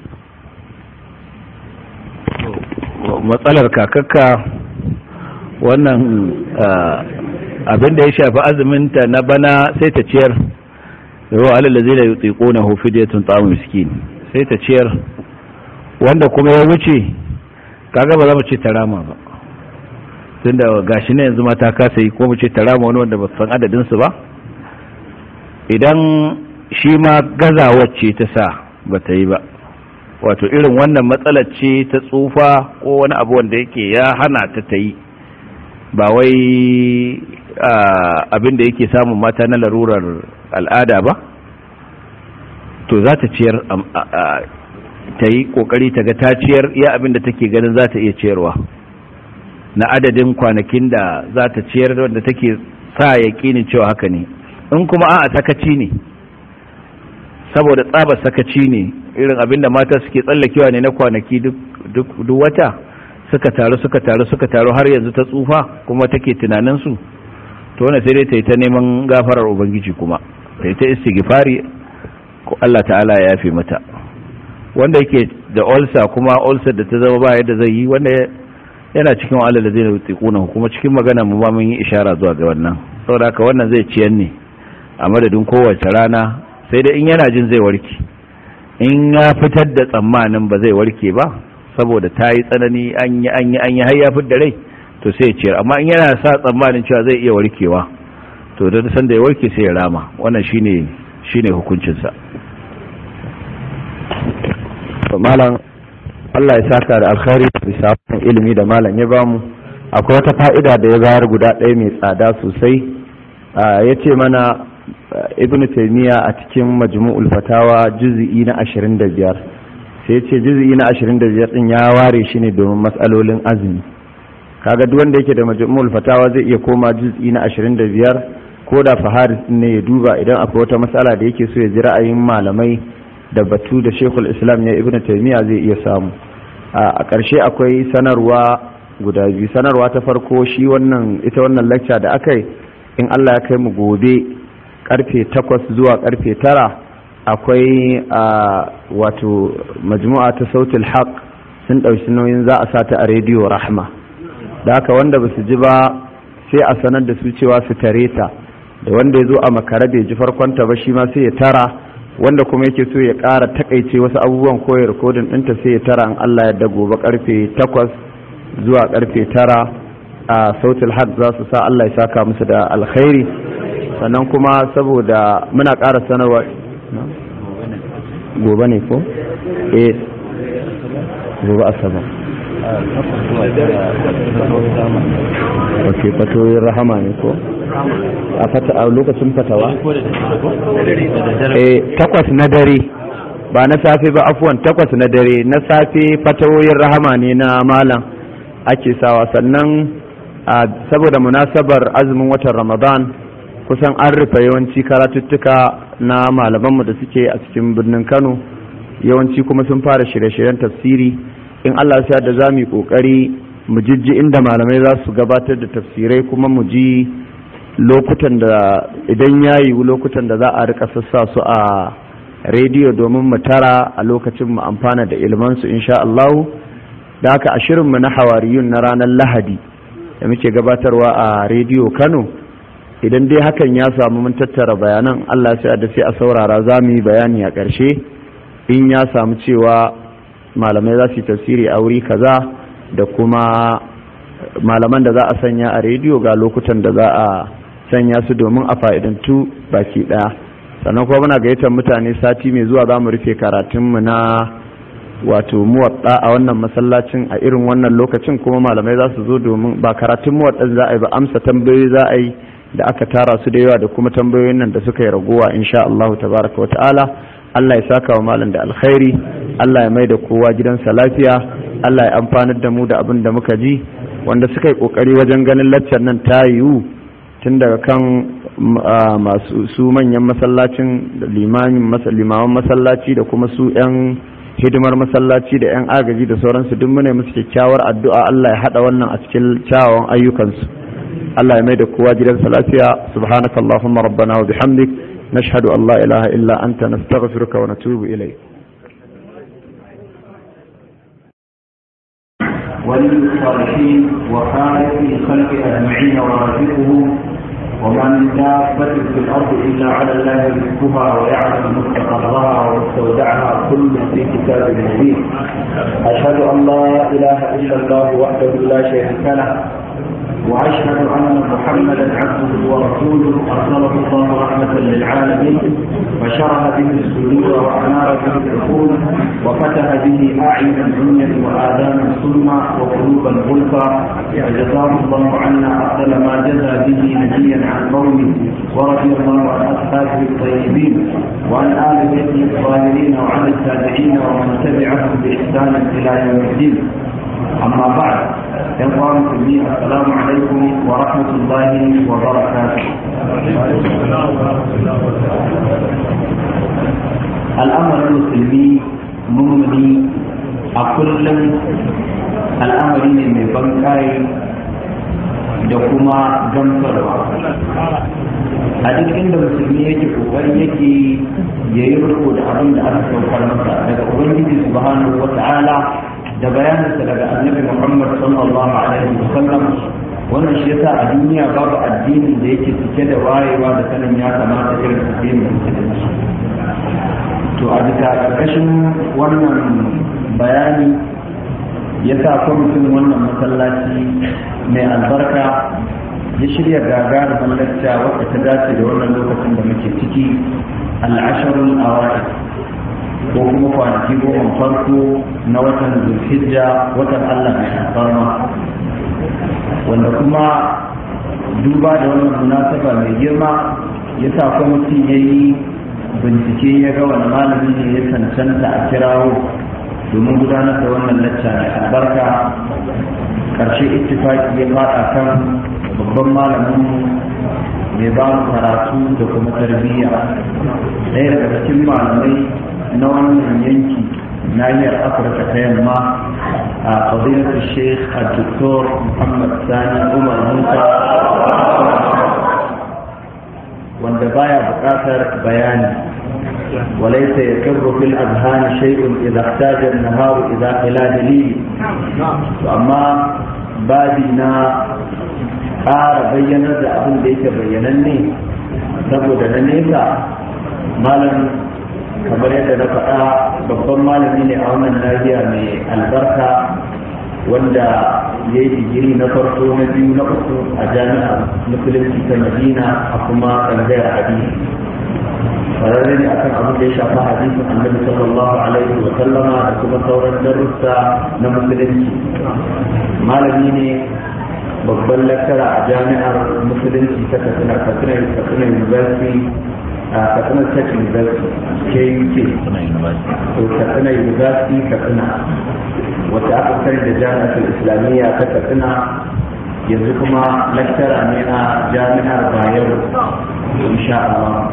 matsalar kakakka wannan abin da ya shafi azuminta na bana sai ta ciyar yau alal zai da yutsiko na hufidiyatun tsamun miskin sai ta ciyar wanda kuma ya wuce kaga ba za mu ce tarama ba tun da gashi na yanzu mata kasa yi ko mu ce tarama wani wanda ba san adadinsu ba idan shi ma gazawar ce ta sa ba ta yi ba wato irin wannan matsalar ce ta tsufa ko wani abu wanda yake ya hana ta ta yi ba wai abin da yake samun mata na larurar al'ada ba to za ta ciyar ta yi kokari ta ga ta ciyar ya abin da take ganin za ta iya ciyarwa na adadin kwanakin da za ta ciyar wanda take sa yaƙinin cewa haka ne in kuma a sakaci ne saboda tsabar sakaci ne irin abin da mata suke tsallakewa ne na kwanaki duk wata suka taru suka taru suka taru har yanzu ta tsufa kuma take tunanin su to wannan sai dai ta yi ta neman gafarar ubangiji kuma ta yi ta istighfari ko Allah ta'ala ya yafe mata wanda yake da ulcer kuma ulcer da ta zama ba yadda zai yi wanda yana cikin wa'ala da zai yutsiquna kuma cikin magana mu ba mun yi ishara zuwa ga wannan saboda haka wannan zai ciyan ne a madadin kowace rana sai dai in yana jin zai warke in ya fitar da tsammanin ba zai warke ba saboda ta yi tsanani an yi an yi an yi har ya da rai to sai ya ciyar amma in yana sa tsammanin cewa zai iya warkewa to da san da ya warke sai ya rama wannan shine shine hukuncin sa malam Allah ya saka da alkhairi bisa ilimi da malam ya bamu akwai wata fa'ida da ya bayar guda ɗaya mai tsada sosai ya ce mana ibn taymiya a cikin majmu'ul fatawa juz'i na 25 sai ce juz'i na 25 din ya ware shi ne domin matsalolin azumi kaga duk wanda yake da majmu'ul fatawa zai iya koma juz'i na 25 ko da faharis ne ya duba idan akwai wata matsala da yake so ya ji ra'ayin malamai da batu da shekul islam ya ibn taymiya zai iya samu a ƙarshe akwai sanarwa guda biyu sanarwa ta farko shi wannan ita wannan lecture da aka yi in Allah ya kai mu gobe karfe takwas zuwa karfe tara akwai a wato majmu'a ta sautul haq sun ɗauki nauyin za a sata a rediyo rahma da haka wanda ba su ji ba sai a sanar da su cewa su tare ta da wanda ya zo a makara bai ji farkonta ba shi ma sai ya tara wanda kuma yake so ya ƙara takaice wasu abubuwan koyar rikodin ɗinta sai ya tara an Allah ya gobe karfe takwas zuwa karfe tara a sautul haq za su sa Allah ya saka musu da alkhairi sannan kuma saboda muna ƙara sanarwa gobe ne ko? eh gobe asabar ok fatoyin rahama ne ko? a lokacin fatawa? eh takwas na dare ba na safe ba afuwan takwas na dare na safe fatawoyin rahama ne na malam ake sawa sannan saboda munasabar azumin watan ramadan kusan an rufe yawanci karatuttuka na malamanmu da suke a cikin birnin kano yawanci kuma sun fara shirye-shiryen tafsiri in allah ya da za mu yi kokari mu jijji inda malamai za su gabatar da tafsirai kuma mu ji lokutan da idan ya yiwu lokutan da za a rika sassa su a rediyo domin mu tara a lokacin mu amfana da ilmansu insha allahu da haka a shirinmu na hawariyun na ranar lahadi da muke gabatarwa a rediyo kano idan dai hakan ya samu mun tattara bayanan allah sai da sai a saurara za mu yi bayani a ƙarshe in ya samu cewa malamai za su yi tafsiri a wuri kaza da kuma malaman da za a sanya a rediyo ga lokutan da za a sanya su domin a fa'idantu baki ɗaya sannan kuma muna gayyatar mutane sati mai zuwa za mu rufe karatunmu na wato muwaɗa a wannan masallacin a irin wannan lokacin kuma malamai za su zo domin ba karatun muwaɗan za a yi ba amsa tambayoyi za a yi da aka tara su da yawa da kuma tambayoyin nan da suka yi ragowa insha Allah tabaraka wa ta'ala Allah ya saka wa malam da alkhairi Allah ya mai da kowa gidansa lafiya Allah ya amfanar da mu da abin da muka ji wanda suka yi kokari wajen ganin laccar nan ta yiwu tun daga kan masu su manyan masallacin limaman masallaci da kuma su 'yan hidimar masallaci da 'yan agaji da sauransu duk mune musu kyakkyawar addu'a Allah ya haɗa wannan a cikin kyawawan ayyukansu Allah ya mai da kowa gidansa lafiya subhanaka Allahumma rabbana wa bihamdik nashhadu an la ilaha illa anta nastaghfiruka wa natubu ilayk ولي الصالحين وخالق الخلق اجمعين ورازقهم وما من دابة في الأرض إلا على الله رزقها ويعلم مستقرها ومستودعها كل في كتاب مبين أشهد أن لا إله إلا الله وحده لا شريك له وأشهد أن محمدا عبده ورسوله أرسله الله رحمة للعالمين وشرح به الصدور وأنار به العقول وفتح به أعينا عميا وآذانا صما وقلوبا غلفا فجزاه الله عنا أفضل ما جزى به نبيا عن قومه ورضي الله عن أصحابه الطيبين وعن آل بيته الظاهرين وعن التابعين ومن تبعهم بإحسان إلى يوم الدين أما بعد إخوان المسلمين السلام عليكم ورحمة الله وبركاته الأمر المسلمي مؤمني أكل الأمر من بنكاي da kuma gamsarwa a duk inda musulmi yake kokari yake ya yi riko da abin da aka saukar masa daga ubangiji subhanahu wa ta'ala da bayaninsa daga annabi muhammad sallallahu alaihi wa sallam wannan shi yasa a duniya babu addinin da yake cike da wayewa da sanin ya kamata irin addinin musulunci to a bisa ƙarƙashin wannan bayani ya sa kwamitin wannan masallaci mai albarka ya shirya gagarumin lacca wadda ta dace da wannan lokacin da muke ciki al'asharul awa'id ko kuma kwanaki goma farko na watan zulhijja watan allah mai alfarma wanda kuma duba da wannan munasaba mai girma ya sa kwamitin ya yi bincike ya ga wani malami ne ya cancanta a kirawo domin gudanar da wannan lacca mai albarka karshe ittifaki ya fada kan babban malamin mai ba mu karatu da kuma tarbiyya ɗaya daga cikin malamai na wannan yanki nahiyar afirka ta yamma a fadilatu sheikh a doktor muhammad sani umar musa wanda baya buƙatar bayani وليس يكر في الأذهان شيء إذا احتاج النهار إذا إلى دليل amma. babi na ƙara bayyanar da abin da yake bayyananne saboda na nesa malam kamar yadda na faɗa babban malami ne a wannan nahiya mai albarka wanda ya yi digiri na farko na biyu na uku a jami'ar musulunci ta madina a kuma tsangayar hadisi kwararre ne akan abin da ya shafa hadisin annabi sallallahu alaihi wa sallama da kuma sauran darussa na musulunci malami ne babban lakara a jami'ar musulunci ta katsina katsina katsina university a katsina tech university kuk to katsina university katsina wata aka sani da jami'ar islamiyya ta katsina yanzu kuma lakcara ne a jami'ar bayero insha Allah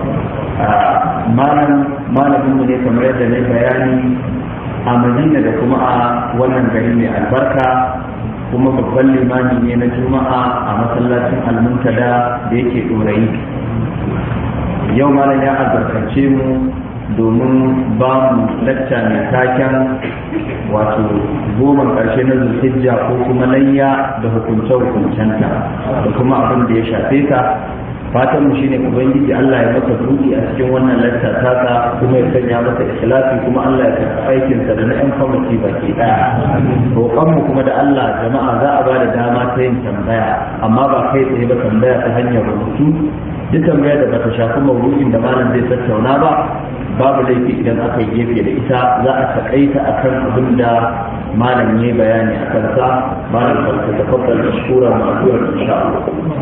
malamin mu ne kamar yadda ne bayani a madina da kuma a wannan gari mai albarka kuma babban limami ne na juma'a a masallacin almuntada da yake ɗorayi yau malam ya albarkace mu domin ba mu lacca mai taken wato goma ƙarshe na zulhijja ko kuma layya da hukunce-hukuncenta da kuma abin da ya shafe ta fatan mu shine ubangiji Allah ya masa buɗi a cikin wannan lacca tasa kuma ya sanya masa ikhlasi kuma Allah ya karɓi aikin sa da na ɗan kwamiti baki ɗaya roƙon mu kuma da Allah jama'a za a ba da dama ta yin tambaya amma ba kai tsaye ba tambaya ta hanyar rubutu duk tambaya da bata shafi maudu'in da malam zai tattauna ba babu laifi idan aka yi gefe da ita za a takaita akan abin da malam ya bayani a kansa malam farko ta faɗa da shura ma'azuwar insha Allah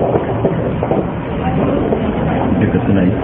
duka suna yi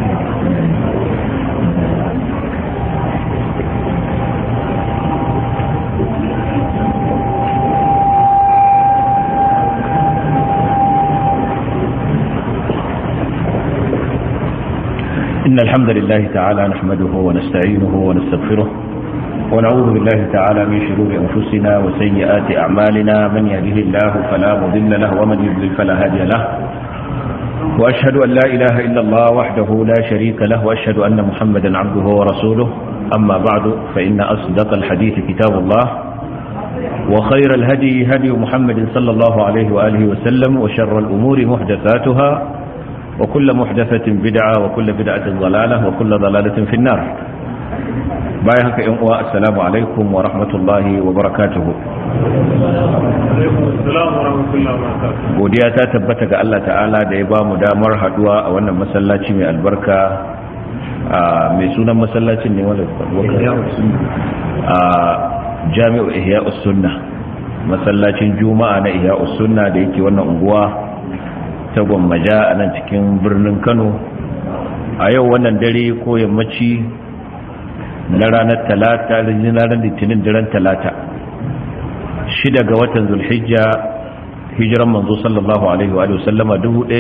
إن الحمد لله تعالى نحمده ونستعينه ونستغفره ونعوذ بالله تعالى من شرور أنفسنا وسيئات أعمالنا من يهده الله فلا مضل له ومن يضلل فلا هادي له وأشهد أن لا إله إلا الله وحده لا شريك له وأشهد أن محمدا عبده ورسوله أما بعد فإن أصدق الحديث كتاب الله وخير الهدي هدي محمد صلى الله عليه وآله وسلم وشر الأمور محدثاتها وكل محدثة بدعة وكل بدعة ضلالة وكل ضلالة في النار بايهك إنقوى السلام عليكم ورحمة الله وبركاته godiya ta tabbata ga Allah ta'ala da ya ba mu damar haduwa a wannan masallaci mai albarka mai sunan masallacin ne wanda a jami'u ihya'us sunna masallacin juma'a na ihya'us sunna da yake wannan unguwa ta gwammaja a nan cikin birnin kano a yau wannan dare ko yammaci na ranar talata ranar litinin daren talata shida ga watan zulhijja hijiran manzo sallallahu alaihi wa sallama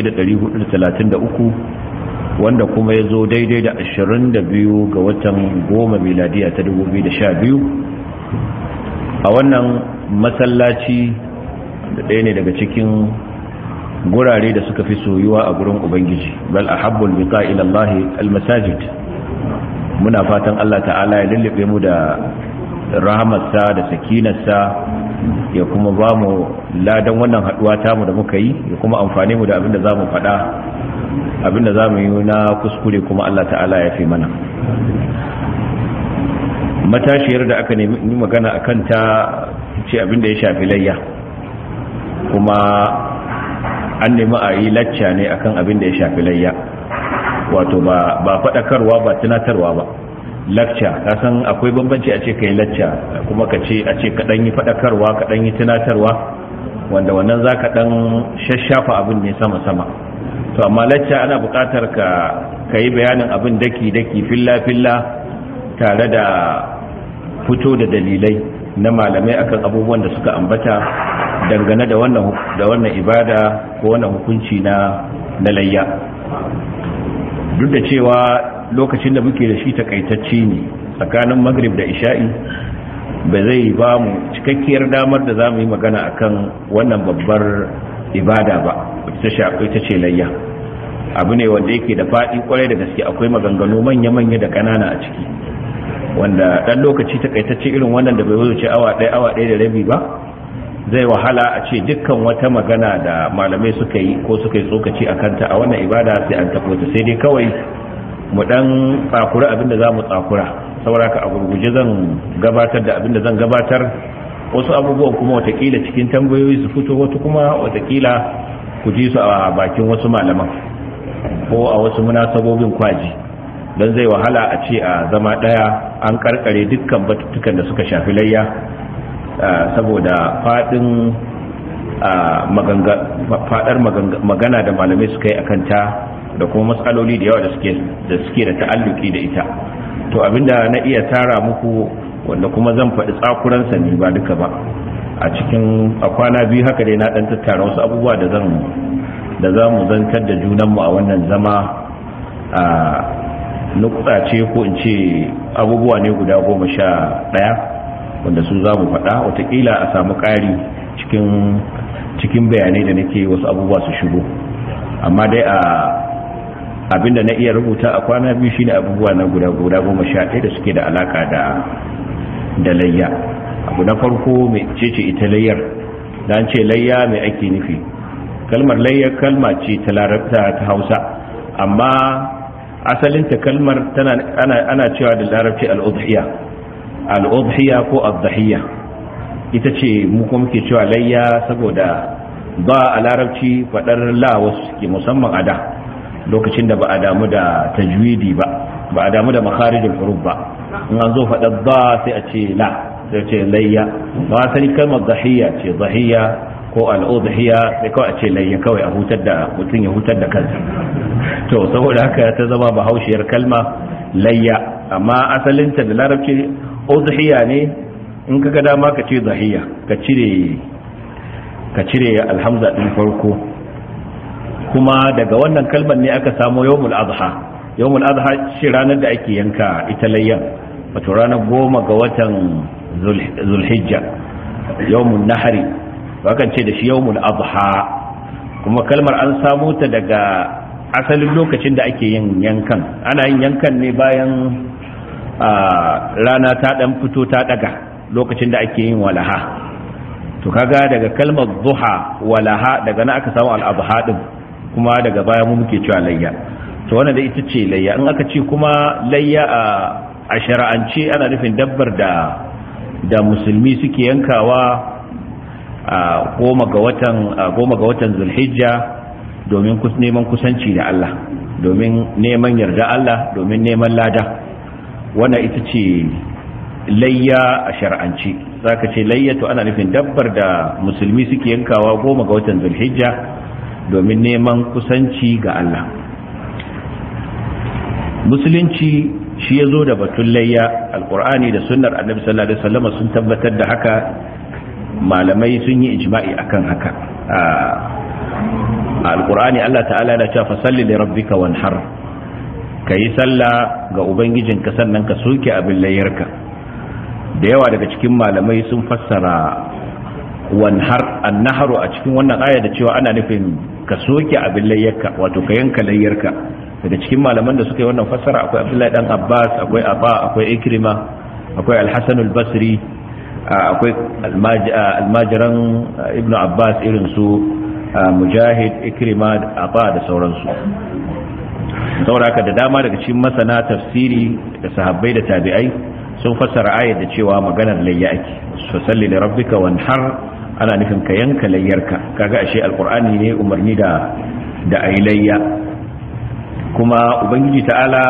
1433 wanda kuma ya zo daidai da 22 ga watan goma miladiya ta 2012 a wannan masallaci da ɗaya ne daga cikin gurare da suka fi soyuwa a gurin ubangiji bal ahabbul biqa ila Allah almasajid muna fatan Allah ta'ala ya lullube mu da rahamarsa da sakinarsa ya kuma ba mu ladan wannan haduwa tamu da muka yi ya kuma amfane mu da abin da zamu faɗa abin da zamu yi na kuskure kuma Allah ta'ala ya fi mana matashiyar da aka nemi magana akan ta ce abin da ya shafi layya kuma an nemi a yi lacca ne akan abin da ya shafi layya wato ba faɗakarwa ba tunatarwa ba lacca kasan akwai bambanci a ce ka yi lacca kuma ka ce a ce kaɗan yi faɗakarwa kaɗan yi tunatarwa wanda wannan za ka ɗan shashafa abin ne sama-sama to amma lacca ana buƙatar ka yi bayanin abin daki-daki filla-filla tare da fito da dalilai na malamai akan abubuwan da suka ambata dangane da wannan da wannan ibada ko wannan hukunci na na layya duk da cewa lokacin da muke da shi takaitacce ne tsakanin maghrib da isha'i ba zai ba mu cikakkiyar damar da za mu yi magana akan wannan babbar ibada ba ita ta ce layya abu ne wanda yake da faɗi kwarai da gaske akwai maganganu manya-manya da ƙanana a ciki wanda ɗan lokaci takaitacce irin wannan da bai wuce awa ɗaya awa ɗaya da rabi ba zai wahala a ce dukkan wata magana da malamai suka yi ko suka yi tsokaci a kanta a wannan ibada sai an tafo ta sai dai kawai mu ɗan tsakura abinda za mu tsakura sauraka a gurguje zan gabatar da abinda zan gabatar wasu abubuwan kuma watakila cikin tambayoyi su fito wata kuma watakila ku ji su a bakin wasu malaman ko a wasu munasabobin kwaji don zai wahala a ce a zama ɗaya an karkare dukkan batutukan da suka shafi layya saboda faɗin faɗar magana da malamai suka yi a kanta da kuma matsaloli da yawa da suke da ta'alluki da ita to abinda na iya tara muku wanda kuma zan faɗi tsakuransa ne ba duka ba a cikin a kwana biyu haka dai na ɗan tattara wasu abubuwa da zan da za mu zantar da junanmu a wannan zama a nukta ce ko in ce abubuwa ne guda goma sha ɗaya wanda su za mu faɗa watakila a samu ƙari cikin bayanai da nake wasu abubuwa su shigo amma dai a abinda na iya rubuta a kwana biyu shine abubuwa na guda guda goma sha ɗaya da suke da alaka da da layya abu na farko mai cece ita layyar dan ce layya mai ake nufi kalmar layya kalma ce ta larabta ta hausa amma asalinta kalmar tana ana, ana cewa da larabci al'udhiya al'udhiya ko adhahiya ita ce mu kuma muke cewa layya saboda ba a larabci faɗar la wasu ke musamman a da lokacin da ba a damu da tajwidi ba ba a damu da makharijul huruf ba in an zo faɗar ba sai a ce la sai ce layya ba sani kalmar zahiya ce zahiya ko al'udhiya sai kawai a ce layya kawai a hutar da mutum ya hutar da kansa to saboda haka ta zama bahaushiyar kalma layya amma asalinta da larabci udhiya ne in ka ga dama ka ce zahiya ka cire ka cire alhamza din farko kuma daga wannan kalmar ne aka samu yawmul adha yawmul adha shi ranar da ake yanka ita layyan wato ranar goma ga watan zulhijja yawmun nahari bakan ce da shi yawmul adha kuma kalmar an samu ta daga asalin lokacin da ake yin yankan ana yin yankan ne bayan rana ta dan fito ta daga lokacin da ake yin walaha to kaga daga kalmar duha walaha daga na aka samu al-adha din kuma daga baya mu muke cewa layya to wannan da ita ce layya in aka ce kuma layya a shara'ance ana nufin dabbar da da musulmi suke yankawa a goma ga watan goma ga watan zulhijja domin neman kusanci da Allah domin neman yarda Allah domin neman lada wannan ita ce layya a shar'anci zaka ce layya to ana nufin dabbar da musulmi suke yankawa goma ga watan zulhijja domin neman kusanci ga Allah musulunci shi ya zo da batun layya alkur'ani da sunnar annabi sallallahu alaihi wasallam sun tabbatar da haka malamai sun yi ijma'i akan haka a alkur'ani Allah ta'ala na cewa fasalli li rabbika wanhar kayi sallah ga ubangijinka sannan ka soke abin layyarka da yawa daga cikin malamai sun fassara wanhar annaharu a cikin wannan aya da cewa ana nufin ka soke abin layyarka wato ka yanka layyarka daga cikin malaman da suka yi wannan fassara akwai abdullahi dan abbas akwai abba akwai ikrima akwai alhassan albasri akwai almajiran ibnu abbas irin su mujahid ikrima abba da sauransu sauraka da dama daga cikin masana tafsiri da sahabbai da tabi'ai sun fassara ayar da cewa maganar layya ake fasalli da rabbika wanhar ana nufin ka yanka layyarka kaga ashe alqur'ani ne umarni da da ayi layya kuma ubangiji ta'ala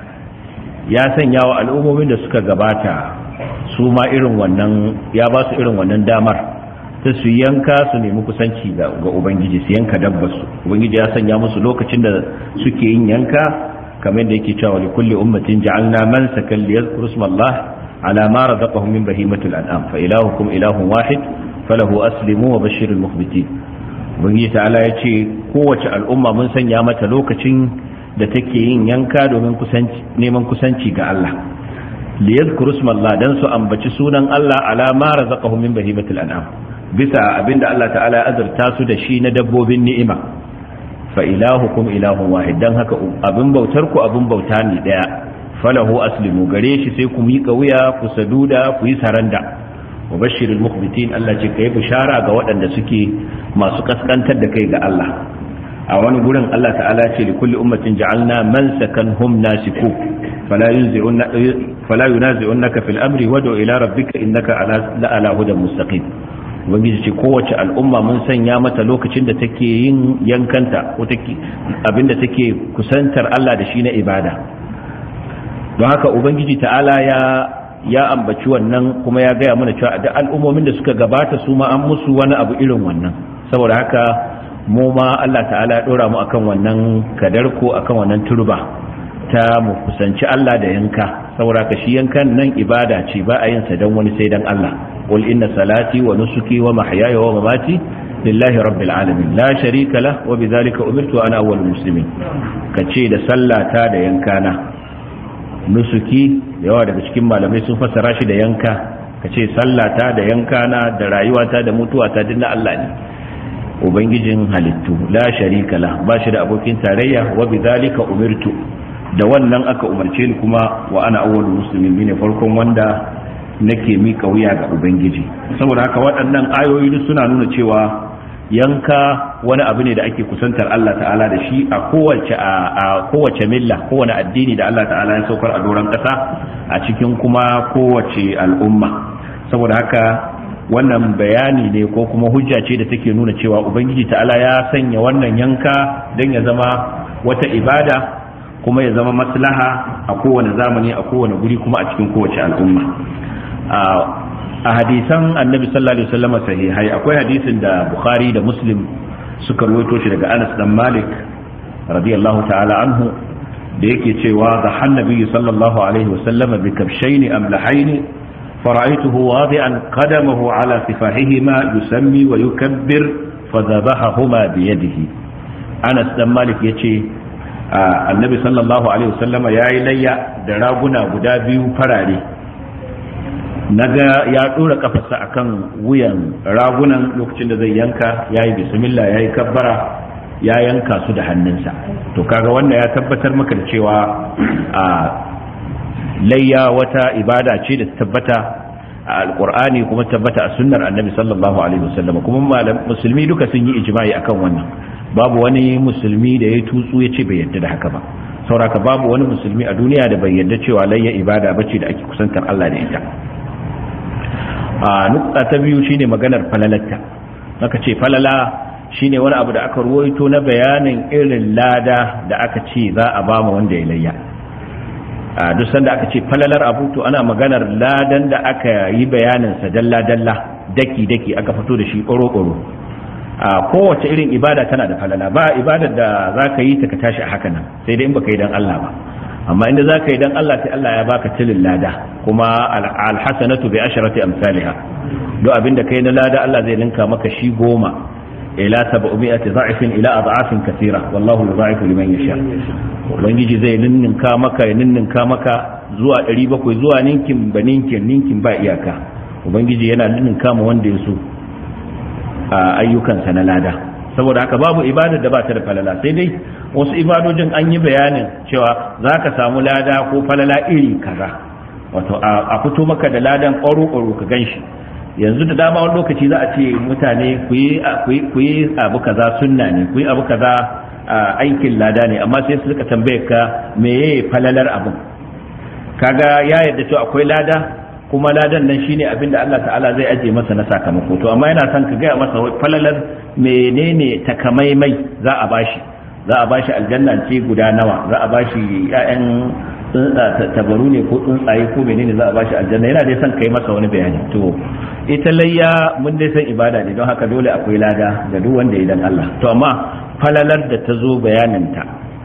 ya sanya wa al'ummomin da suka gabata su ma irin wannan ya ba su irin wannan damar ta su yanka su nemi kusanci ga ubangiji su yanka dabbarsu ubangiji ya sanya musu lokacin da suke yin yanka kamar da yake cewa li kulli ummatin ja'alna man sakan li yadhkuru ismallah ala ma razaqahum min bahimatil an'am fa ilahukum ilahun wahid falahu aslimu wa bashiril mukhbitin ubangiji ta'ala ya ce kowace al'umma mun sanya mata lokacin da take yin yanka domin neman kusanci ga Allah liyadhkuru ismallah dan su ambaci sunan Allah ala ma razaqahum min bahimatil an'am bisa abinda Allah ta'ala ya azurta su da shi na dabbobin ni'ima fa ilahukum ilahun wahid dan haka abin bautar ku abin bauta ne daya falahu aslimu gare shi sai ku miƙa wuya ku saduda ku yi saranda wa bashirul mukhbitin Allah ce kai bishara ga waɗanda suke masu kaskantar da kai ga Allah a wani gurin Allah ta'ala ce li kulli ummatin ja'alna man sakanhum nasiku fala yunzi'unna fala yunazi'unnaka fil amri wad'u ila rabbika innaka ala la ala hudan mustaqim ubangiji ce kowace al'umma mun sanya mata lokacin da take yin yankanta ko take abinda take kusantar Allah da shi na ibada don haka ubangiji ta'ala ya ya ambaci wannan kuma ya gaya mana cewa da al'ummomin da suka gabata su ma an musu wani abu irin wannan saboda haka mu ma Allah ta'ala ya dora mu akan wannan kadar ko akan wannan turba ta mu kusanci Allah da yanka saboda ka shi yankan nan ibada ce ba a yin sa dan wani sai dan Allah qul inna salati wa nusuki wa mahyaya wa mamati lillahi rabbil alamin la sharika lah wa bidhalika umirtu ana awwalul muslimin kace da sallata da yankana nusuki yawa daga cikin malamai sun fassara shi da yanka kace sallata da yankana da rayuwata da mutuwata duk na Allah ne ubangijin halittu la sharika la ba shi da abokin tarayya wa bidhalika umirtu da wannan aka umarce ni kuma wa ana awwalul muslimin ne farkon wanda nake mika wuya ga ubangiji saboda haka waɗannan ayoyi duk suna nuna cewa yanka wani abu ne da ake kusantar Allah ta'ala da shi a kowace a kowace milla kowane addini da Allah ta'ala ya saukar a doron ƙasa a cikin kuma kowace al'umma saboda haka wannan bayani ne ko kuma hujja ce da take nuna cewa ubangiji ta'ala ya sanya wannan yanka don ya zama wata ibada kuma ya zama maslaha a kowane zamani a kowane guri kuma a cikin kowace al'umma a hadisan annabi sallallahu alaihi wasallam sahihai akwai hadisin da bukhari da muslim suka rawaito shi daga anas dan malik radiyallahu ta'ala anhu da yake cewa da hannabi sallallahu alaihi wasallam bi kabshaini amlahaini فرأيته واضعا قدمه على سفاحهما يسمي ويكبر فذبحهما بيده أنس بن مالك يتي النبي صلى الله عليه وسلم يا إلي دراغنا غدا بيو فراري naga ya dora kafarsa akan wuyan ragunan lokacin da zai yanka yayi bismillah yayi kabbara ya yanka su da hannunsa to kaga wannan ya tabbatar maka da cewa a layya wata ibada ce da tabbata a alkur'ani kuma tabbata a sunnar annabi sallallahu alaihi wasallam kuma musulmi duka sun yi ijma'i akan wannan babu wani musulmi da ya tutsu ya ce bai yadda da haka ba sauraka babu wani musulmi a duniya da bai yadda cewa layya ibada bace da ake kusantar Allah da ita a nukta ta biyu shine maganar falalatta aka ce falala shine wani abu da aka ruwaito na bayanin irin lada da aka ce za a ba wanda ya layya a duk sanda aka ce falalar abu to ana maganar ladan da aka yi bayaninsa dalla-dalla daki-daki aka fito da shi ƙoro-ƙoro a kowace irin ibada tana da falala ba ibadar da za ka yi ta ka tashi a haka nan sai dai in baka yi don Allah ba amma inda za ka yi don Allah sai Allah ya baka tilin lada kuma alhassanatu bi asharati amsalha duk abin da kai na lada Allah zai ninka maka shi goma ila sab'umi'ati dha'ifin ila ad'afin kathira wallahu yudha'ifu liman yasha ubangiji zai ninninka maka ya ninninka maka zuwa 700 zuwa ninkin ba ninkin ninkin ba iyaka ubangiji yana ninninka ma wanda ya so a ayyukansa na lada saboda haka babu ibadar da ba ta da falala sai dai wasu ibadojin an yi bayanin cewa za ka samu lada ko falala iri kaza wato a fito maka da ladan ƙwaro-ƙwaro ka gan shi yanzu da dama wani lokaci za a ce mutane ku yi abu kaza sunna ne ku yi abu kaza aikin lada ne amma sai su suka tambaye ka meye falalar abin kaga ya yarda cewa akwai lada kuma ladan nan shine abin da Allah ta'ala zai aje masa na sakamako to amma yana son ka gaya masa falalar menene takamaimai za a bashi za a bashi aljanna ce guda nawa za a bashi ƴaƴan tabaru ne ko tsuntsaye ko menene za a bashi aljanna yana dai son kai masa wani bayani to ita layya mun dai san ibada ne don haka dole akwai lada ga duk wanda ya dan Allah to amma falalar da ta zo bayaninta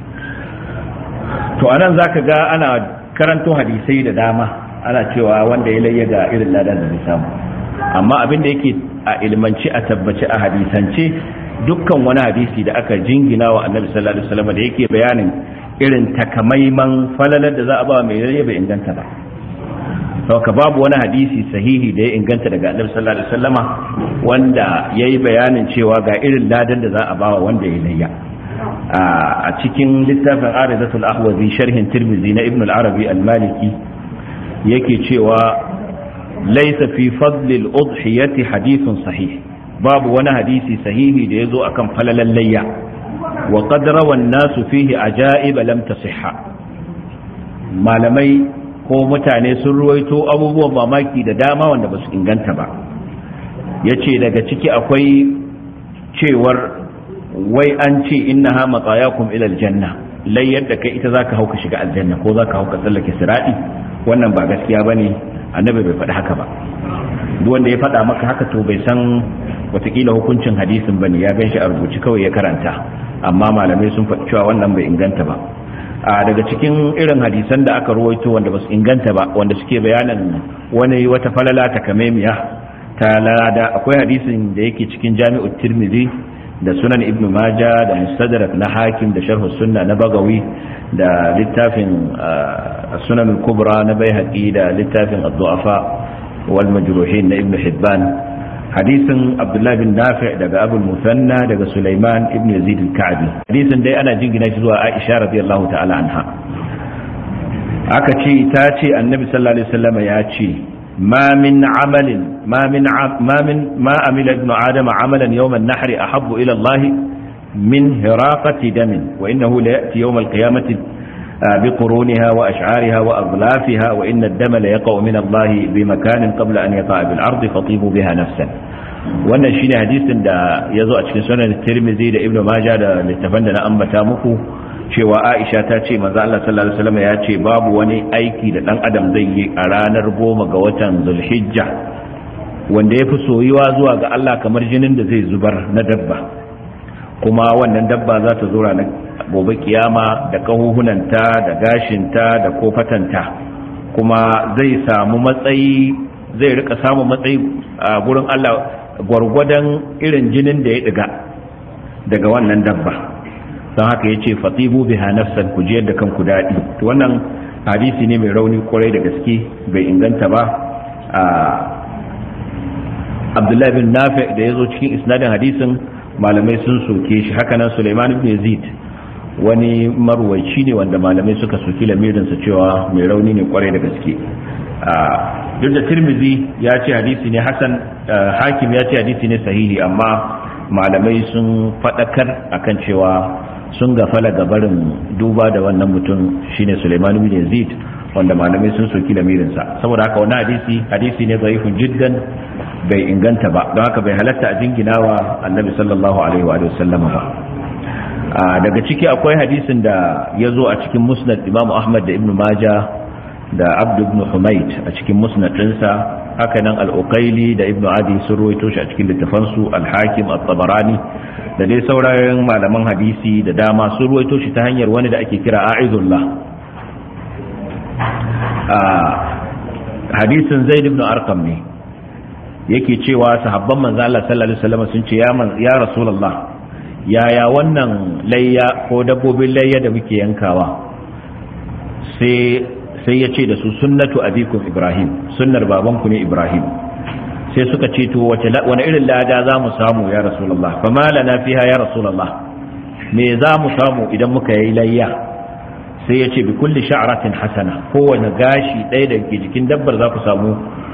to anan zaka ga ana karanto hadisai da dama ana cewa wanda ya layya ga irin lada da zai samu amma abin da yake a ilmanci a tabbaci a hadisance dukkan wani hadisi da aka jingina wa annabi sallallahu alaihi wasallam da yake bayanin irin takamaiman falalar da za a ba mai layya bai inganta ba sauka babu wani hadisi sahihi da ya inganta daga annabi sallallahu alaihi wasallama wanda yayi bayanin cewa ga irin ladan da za a bawa wanda ya layya a cikin littafin aridatul ahwazi sharhin tirmizi na ibn al-arabi al-maliki yake cewa laysa fi fadli al-udhiyati hadithun sahih babu wani hadisi sahihi da yazo akan falalan layya wa qad rawa an-nasu fihi ajaib lam tasihha malamai ko mutane sun ruwaito abubuwan mamaki da dama wanda ba su inganta ba ya ce daga ciki akwai cewar wai an ce inna ha matsayakum ilal janna lai yadda kai ita zaka hauka shiga aljanna ko zaka hauka tsallake siradi wannan ba gaskiya bane annabi bai faɗi haka ba duk wanda ya faɗa maka haka to bai san watakila hukuncin hadisin bane ya gan shi a rubuci kawai ya karanta amma malamai sun faɗi cewa wannan bai inganta ba a daga cikin irin hadisan da aka ruwaito wanda ba su inganta ba wanda suke bayanan wani wata falala ta kamemiya ta lada akwai hadisin da yake cikin jami'ut tirmidhi da sunan ibn maja da mustadrak na hakim da sharh sunna na bagawi da littafin sunan kubra na baihaqi da littafin ad-du'afa wal majruhin na ibn hibban hadisin abdullahi bin nafi daga abul musanna daga sulaiman ibn yazid al-ka'bi hadisin dai ana jingina shi zuwa aisha radiyallahu ta'ala anha aka ce ta ce annabi sallallahu alaihi wasallam ya ce ma min amalin ma min ma min ma amila ibnu adama amalan yawm an-nahr ahabbu ila Allah min hiraqati damin wa innahu la ya'ti yawm al-qiyamati بقرونها وأشعارها وأغلافها وإن الدم ليقع من الله بمكان قبل أن يقع بالأرض فطيبوا بها نفسا wannan shine hadisin da ya zo a cikin sunan tirmidhi da ibnu majah da littafan da na ambata muku cewa aisha ta ce manzo Allah sallallahu alaihi wasallam ya ce babu wani aiki da dan adam zai yi a ranar goma ga watan zulhijja wanda ya fi soyuwa zuwa ga Allah kamar jinin da zai zubar na dabba kuma wannan dabba za ta zo ranar gobe kiyama da kahuhunanta da gashinta da kofatanta kuma zai samu matsayi zai rika samun matsayi a gurin Allah gwargwadon irin jinin da ya diga daga wannan dabba don haka ya ce fatibu biha nafsan ku jiyar da kanku daɗi wannan hadisi ne mai rauni kwarai da gaske bai inganta ba a abdullahi bin nafi da ya zo cikin isnadin hadisin malamai sun soke shi hakanan suleiman ibn yazid wani marwaici ne wanda malamai suka soki lamirinsa cewa mai rauni ne kwarai da gaske duk da tirmizi ya ce hadisi ne hasan hakim ya ce hadisi ne sahihi amma malamai sun faɗakar akan cewa sun gafala gabarin duba da wannan mutum shine suleiman ibn yazid wanda malamai sun soki lamirinsa saboda haka wani hadisi hadisi ne zaifin jiddan bai inganta ba don haka bai halatta a jinginawa annabi sallallahu alaihi wa sallam ba daga ciki akwai hadisin da ya zo a cikin musnad imamu ahmad da ibnu maja da abdu ibn humaid a cikin musnad ɗinsa haka nan al-uqaili da ibnu adi sun ruwaito shi a cikin littafansu al-hakim at-tabarani da dai sauraron malaman hadisi da dama sun ruwaito shi ta hanyar wani da ake kira a'izullah hadisin zaid ibn arqam ne yake cewa sahabban manzo Allah sallallahu alaihi wasallam sun ce ya ya rasulullah yaya wannan layya ko dabbobin layya da muke yankawa sai sai ya ce da su sunnatu abikum ibrahim sunnar babanku ne ibrahim sai suka ce to wace wani irin lada za mu samu ya rasulullah fa ma lana fiha ya rasulullah me za mu samu idan muka yi layya sai ya ce bi kulli sha'ratin hasana kowane gashi ɗaya da ke jikin dabbar za ku samu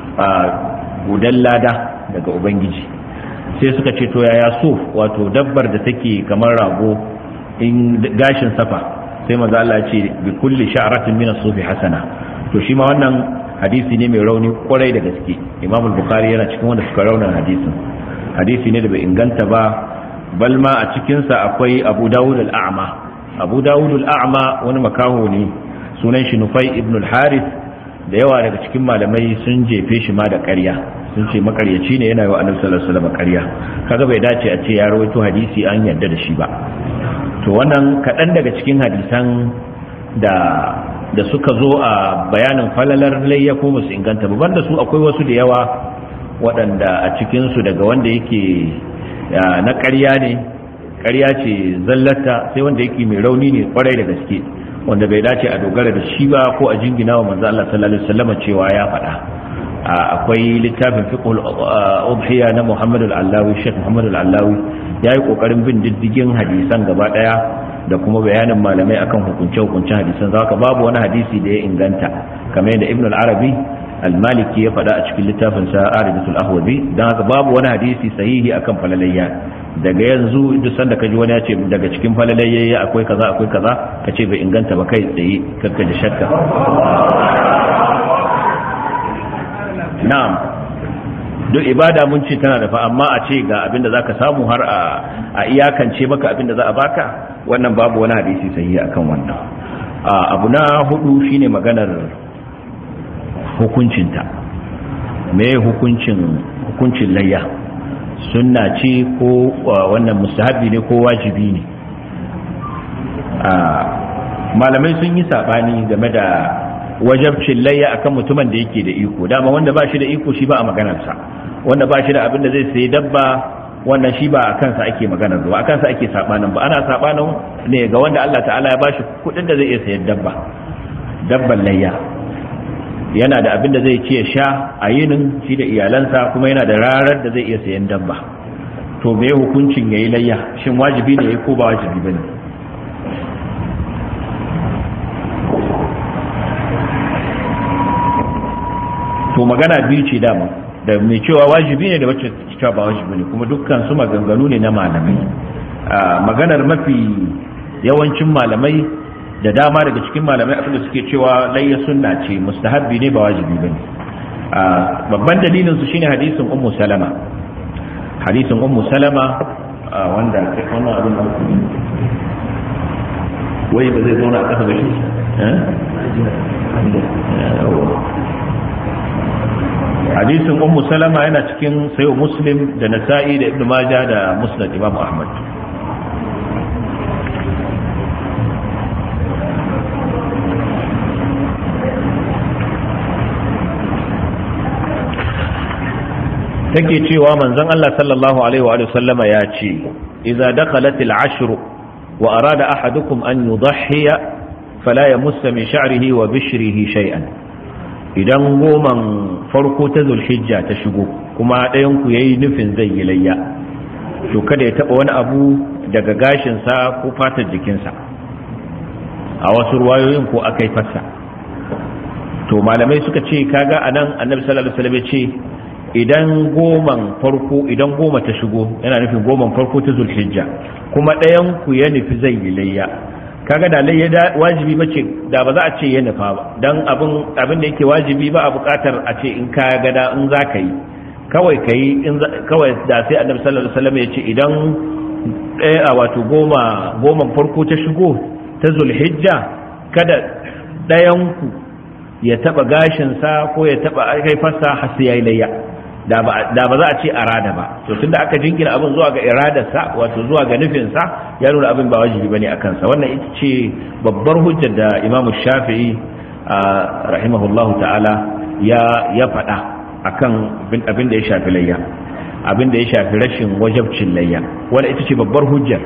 gudan lada daga ubangiji sai suka ce to yaya so wato dabbar da take kamar rago in gashin safa sai maza Allah ce bi kulli sha'ratin min as-sufi hasana to shi ma wannan hadisi ne mai rauni kwarai da gaske Imam al-Bukhari yana cikin wanda suka rauna hadisin hadisi ne da bai inganta ba bal ma a cikin sa akwai Abu Dawud al-A'ma Abu Dawud al-A'ma wani makaho ne sunan shi Nufai ibn al-Harith da yawa daga cikin malamai sun jefe shi ma da ƙarya sun ce makaryaci ne yana yi wa annabi sallallahu alaihi wasallam ƙarya kaga bai dace a ce ya rawaito hadisi an yarda da shi ba to wannan kaɗan daga cikin hadisan da da suka zo a bayanin falalar layya ko musu inganta ba banda su akwai wasu da yawa waɗanda a cikin su daga wanda yake na ƙarya ne ƙarya ce zallata sai wanda yake mai rauni ne kwarai da gaske wanda bai dace a dogara da shi ba ko a jingina wa manzo Allah sallallahu alaihi wasallam cewa ya faɗa akwai littafin fiqhul udhiya na Muhammad al-Allawi Sheikh Muhammad al-Allawi yayi kokarin bin diddigin hadisan gaba daya da kuma bayanin malamai akan hukunce hukuncen hadisan zaka babu wani hadisi da ya inganta kamar yadda Ibn al-Arabi al-Maliki ya faɗa a cikin littafin sa Aridatul Ahwazi dan haka babu wani hadisi sahihi akan falalayya daga yanzu duk sanda kaji wani ya ce daga cikin falalayya akwai kaza akwai kaza kace bai inganta ba kai tsaye kakka da shakka na'am duk ibada mun ce tana da fa amma a ce ga abinda zaka samu har a iyakance maka abinda za a baka wannan babu wani hadisi sahihi akan wannan abu na hudu shine maganar hukuncinta me hukuncin hukuncin layya sunna ce ko wannan mustahabi ne ko wajibi ne malamai sun yi sabani game da wajabcin layya akan mutumin da yake da iko dama wanda ba shi da iko shi ba a maganarsa wanda ba shi da abin da zai sayi dabba wannan shi ba a kansa ake maganar ba a kansa ake sabanin ba ana sabanin ne ga wanda Allah ta'ala ya bashi kudin da zai iya sayan dabba dabban layya yana da abin da zai ce sha a yinin shi da iyalansa kuma yana da rarar da zai iya sayan dabba to me hukuncin yayi layya shin wajibi ne ko ba wajibi bane to magana biyu ce dama da mai cewa wajibi ne da wacce cewa ba wajibi ne kuma dukkan su maganganu ne na malamai maganar mafi yawancin malamai da dama daga cikin malamai abinda suke cewa layya sunna ce mustahabbi ne ba wajibi bane babban dalilin su shine hadisin ummu salama hadisin ummu salama wanda wannan abin da wai ba zai zauna a kasa ba shi hadisin ummu salama yana cikin sayo muslim da nasa'i da ibnu majah da musnad imam ahmad take cewa manzon Allah sallallahu alaihi wa sallama ya ce idza dakhalat al-ashr wa arada ahadukum an yudhhiya fala yamussa min sha'rihi wa bishrihi shay'an idan goman farko ta zulhijja ta shigo kuma ɗayan ku yayi nufin zai yi layya to kada ya taba wani abu daga gashin sa ko fatar jikinsa a wasu ruwayoyin ko akai fassa to malamai suka ce kaga anan annabi sallallahu alaihi wasallam ya ce idan goman farko idan goma ta shigo yana nufin goman farko ta zulhijja kuma ɗayan ku ya nufi zai yi layya kaga da layya da wajibi bace da ba za a ce ya nufa ba dan abin abin da yake wajibi ba a buƙatar a ce in ka ga da in za ka yi kawai ka yi kawai da sai annabi sallallahu alaihi wasallam ya ce idan ɗaya a wato goma goman farko ta shigo ta zulhijja kada ɗayan ku ya taba gashinsa ko ya taba haifarsa har sai yayi layya da ba za a ce arada ba to tunda aka jingina abin zuwa ga iradarsa wato zuwa ga nufinsa ya nuna abin ba wajibi bane a kansa wannan ita ce babbar hujjar da imamu shafi'i rahimahullahu ta'ala ya ya faɗa akan abin da ya shafi layya abin da ya shafi rashin wajabcin layya wannan ita ce babbar hujjar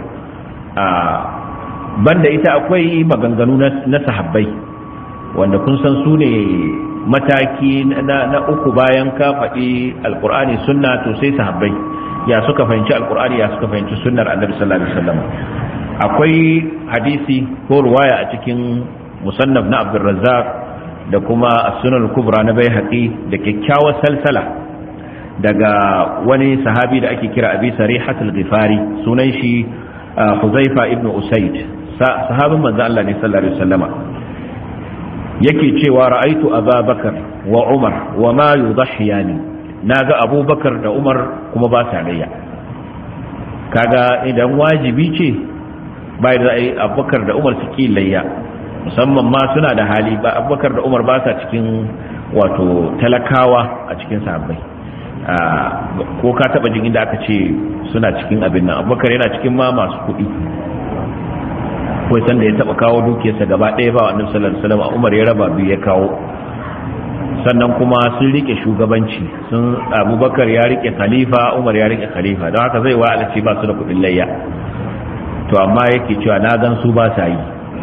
banda ita akwai maganganu na sahabbai wanda kun san su ne mataki na uku bayan ka faɗi alkur'ani sunna to sai sahabbai ya suka fahimci alkur'ani ya suka fahimci sunnar annabi sallallahu alaihi wasallam akwai hadisi ko ruwaya a cikin musannaf na abdurrazzaq da kuma as-sunan kubra na baihaqi da kyakkyawar salsala daga wani sahabi da ake kira abi sarihatul ghifari sunan shi huzaifa ibn usaid sahabin manzo Allah ne sallallahu alaihi wasallama yake cewa ra'aitu ababakar wa umar wa ma yudhhiyani naga abubakar da umar kuma ba sa layya kaga idan wajibi ce bai da ai abubakar da umar suke layya musamman ma suna da hali ba abubakar da umar ba sa cikin wato talakawa a cikin sahabbai ko ka taba jin inda aka ce suna cikin abin nan abubakar yana cikin ma masu kuɗi akwai sanda ya taba kawo dukiyarsa gaba ɗaya ba annabi sallallahu alaihi wasallam Umar ya raba biyu ya kawo sannan kuma sun rike shugabanci sun Abubakar ya rike khalifa Umar ya rike khalifa don haka zai wa alaci ba su da kudin layya to amma yake cewa na gan su ba sa yi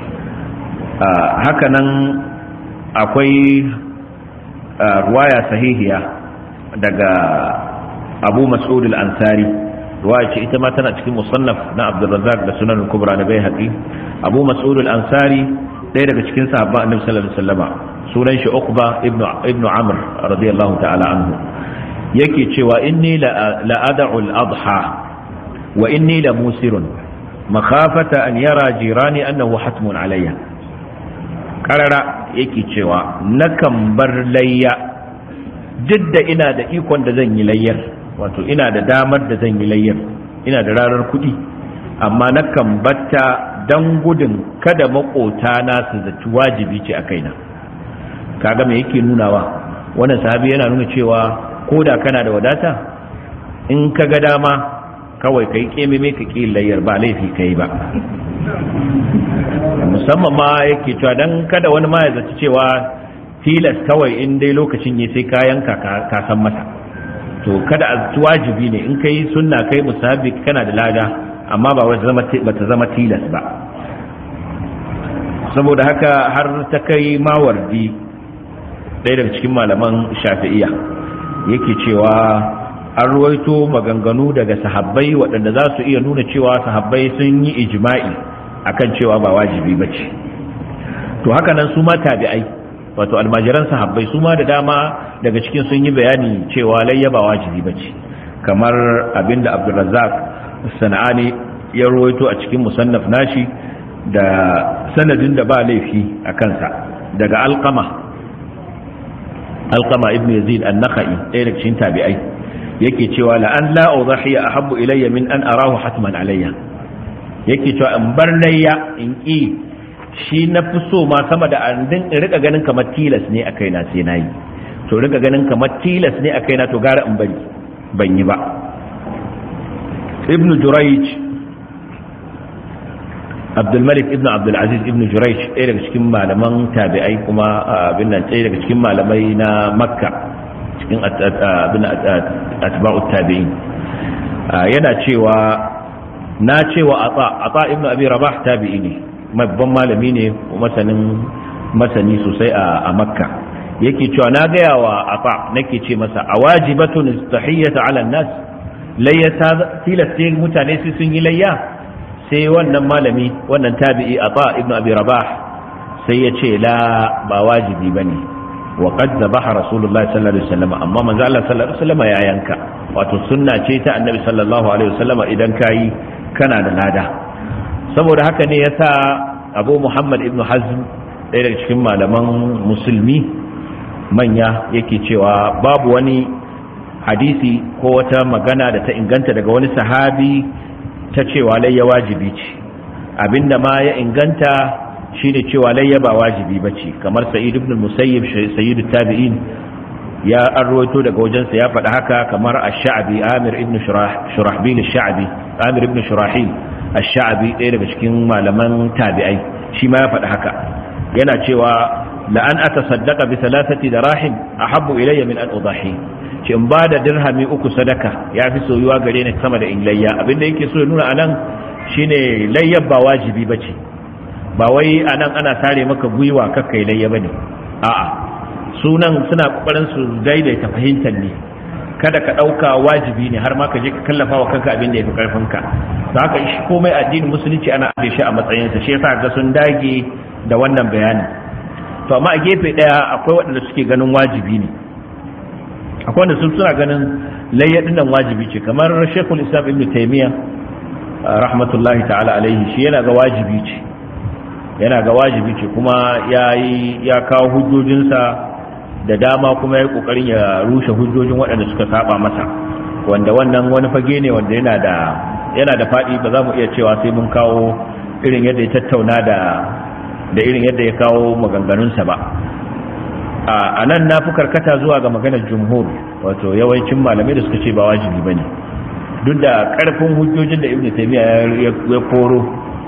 haka nan akwai ruwaya sahihiya daga Abu Mas'ud al-Ansari ruwaya ce ita ma tana cikin musannaf na Abdurrazzaq da Sunan al-Kubra na Baihaqi Abu Mas'ud al-Ansari ɗaya daga cikin sahabban Annabi sallallahu alaihi wasallama sunan shi Uqba ibn ibn Amr radiyallahu ta'ala anhu yake cewa inni la ad'u al-adha wa inni la musirun makhafata an yara jirani annahu hatmun alayya karara yake cewa nakan bar layya duk da ina da ikon da zan yi layyar wato ina da damar da zan yi layyar ina da rarar kuɗi amma nakan batta dan gudun kada makota na su zaci wajibi ce a kaina kaga me yake nunawa wannan sahabi yana nuna cewa ko da kana da wadata in ka ga dama kawai kai kememe ka ki layyar ba laifi kai ba musamman ma yake cewa dan kada wani ma ya zaci cewa tilas kawai in dai lokacin ne sai kayan ka ka san masa to kada a wajibi ne in kai sunna kai musahabi kana da lada amma ba ta zama tilas ba saboda haka har ta kai mawardi ɗaya daga cikin malaman shafi'iya yake cewa an ruwaito maganganu daga sahabbai waɗanda za su iya nuna cewa sahabbai sun yi ijma'i akan cewa ba wajibi ba ce to haka nan su ma tabi'ai wato almajiran sahabbai su ma da dama daga cikin sun yi bayani cewa layya ba wajibi ba ce kamar abinda abdulrazzaq sana'ani ya ruwaito a cikin musannaf nashi da sanadin da ba laifi a kansa daga alqama alqama ibn yazid an-nakhai ɗaya daga cikin tabi'ai yake cewa la an la udhiya ahabbu ilayya min an arahu hatman alayya yake cewa in bar layya in ki shi na fi so ma sama da an din rika ganin kamar tilas ne a kaina sai nayi to rika ganin kamar tilas ne a kaina to gara in bari ban yi ba ibn jurayj abdulmalik ibn abdulaziz ibn jurayj ɗaya daga cikin malaman tabi'ai kuma abin nan ɗaya daga cikin malamai na makka cikin atba'u tabi'in yana cewa na cewa ata ata ibn abi rabah tabi'i ne babban malami ne masanin masani sosai a makka yake cewa na gaya wa ata nake ce masa a wajibatun istahiyyata ala nas layya tilasta mutane sai sun yi layya sai wannan malami wannan tabi'i ata ibn abi rabah sai ya ce la ba wajibi bane wa qad zabaha rasulullahi sallallahu alaihi wasallam amma manzo Allah sallallahu alaihi wasallam ya yanka wato sunna ce ta annabi sallallahu alaihi wasallam idan kai kana da lada saboda haka ne yasa Abu Muhammad ibn Hazm ɗaya daga cikin malaman musulmi manya yake cewa babu wani hadisi ko wata magana da ta inganta daga wani sahabi ta cewa layya wajibi ce abinda ma ya inganta shine cewa layya ba wajibi bace kamar sa'id ibn musayyib sayyid tabi'in ya arwaito daga wajensa ya faɗa haka kamar ash-sha'bi amir ibn shurahbil ash-sha'bi amir ibn shurahil ash-sha'bi ɗaya daga cikin malaman tabi'ai shi ma ya faɗa haka yana cewa la an atasaddaqa bi thalathati darahim ahabbu ilayya min an udahi ce in ba da dirhami uku sadaka ya fi soyuwa gare ni sama da in layya abinda yake so ya nuna anan shine layyar ba wajibi bace ba wai anan ana sare maka gwiwa kakkai layya bane a'a sunan suna kokarin su daidaita fahimtar ne kada ka dauka wajibi ne har ma ka je ka kallafa wa kanka abin da yafi karfin ka to haka shi komai addinin musulunci ana aje shi a matsayin sa shi yasa ga sun dage da wannan bayani to amma a gefe daya akwai waɗanda suke ganin wajibi ne akwai wanda sun suna ganin layyadin nan wajibi ce kamar shekul islam ibn taimiyya rahmatullahi ta'ala alaihi shi yana ga wajibi ce yana ga wajibi ce kuma ya ya kawo hujjojinsa da dama kuma ya yi kokarin ya rushe hujjojin waɗanda suka saba masa wanda wannan wani fage ne wanda yana da yana da faɗi ba za mu iya cewa sai mun kawo irin yadda ya tattauna da da irin yadda ya kawo maganganunsa ba a nan na fi karkata zuwa ga maganar jumhur wato yawancin malamai da suka ce ba wajibi ba ne duk da karfin hujjojin da ibn taymiya ya koro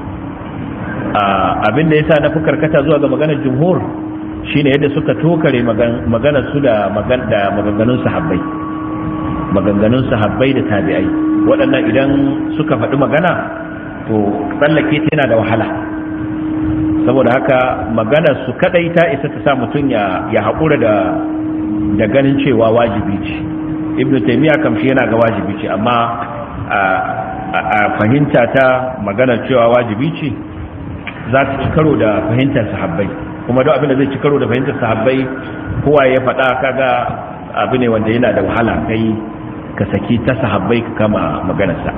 abinda ya sa na fi karkata zuwa ga maganar jumhur shine yadda suka tokare maganar su da maganganun sahabbai maganganun sahabbai da tabi'ai waɗannan idan suka faɗi magana to tsallake ta yana da wahala saboda haka maganar su kadai ta isa ta sa mutum ya ya haƙura da da ganin cewa wajibi ce ibnu taymiya kam shi yana ga wajibi ce amma a fahimta ta maganar cewa wajibi ce za ta ci karo da fahimtar sahabbai kuma duk abin da zai ci karo da fahimtar sahabbai kowa ya faɗa kaga abu ne wanda yana da wahala kai ka saki ta sahabbai ka kama maganarsa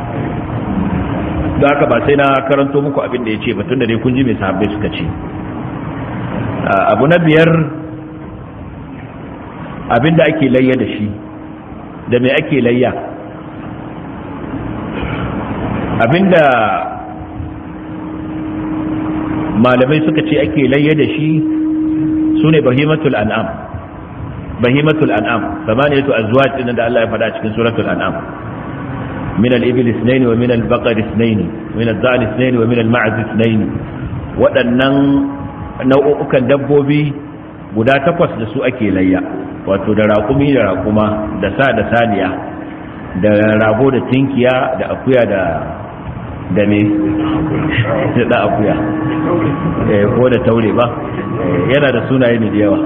da haka ba sai na karanto muku abin da ya ce batun da dai kun ji mai sahabbai suka ce abu na biyar abin da ake layya da shi da mai ake layya abin da malamai suka ce ake layya da shi su ne bahimatul an'am bahimatul an'am samaniyatu azwaj din da Allah ya faɗa cikin suratul an'am من الإبل اثنين ومن البقر اثنين ومن الضأن اثنين ومن المعز اثنين waɗannan nau'ukan dabbobi guda takwas da su ake layya wato da raƙumi da raƙuma da sa da saniya da rago da tinkiya da akuya da da me da da akuya ko da taure ba yana da sunaye ne da yawa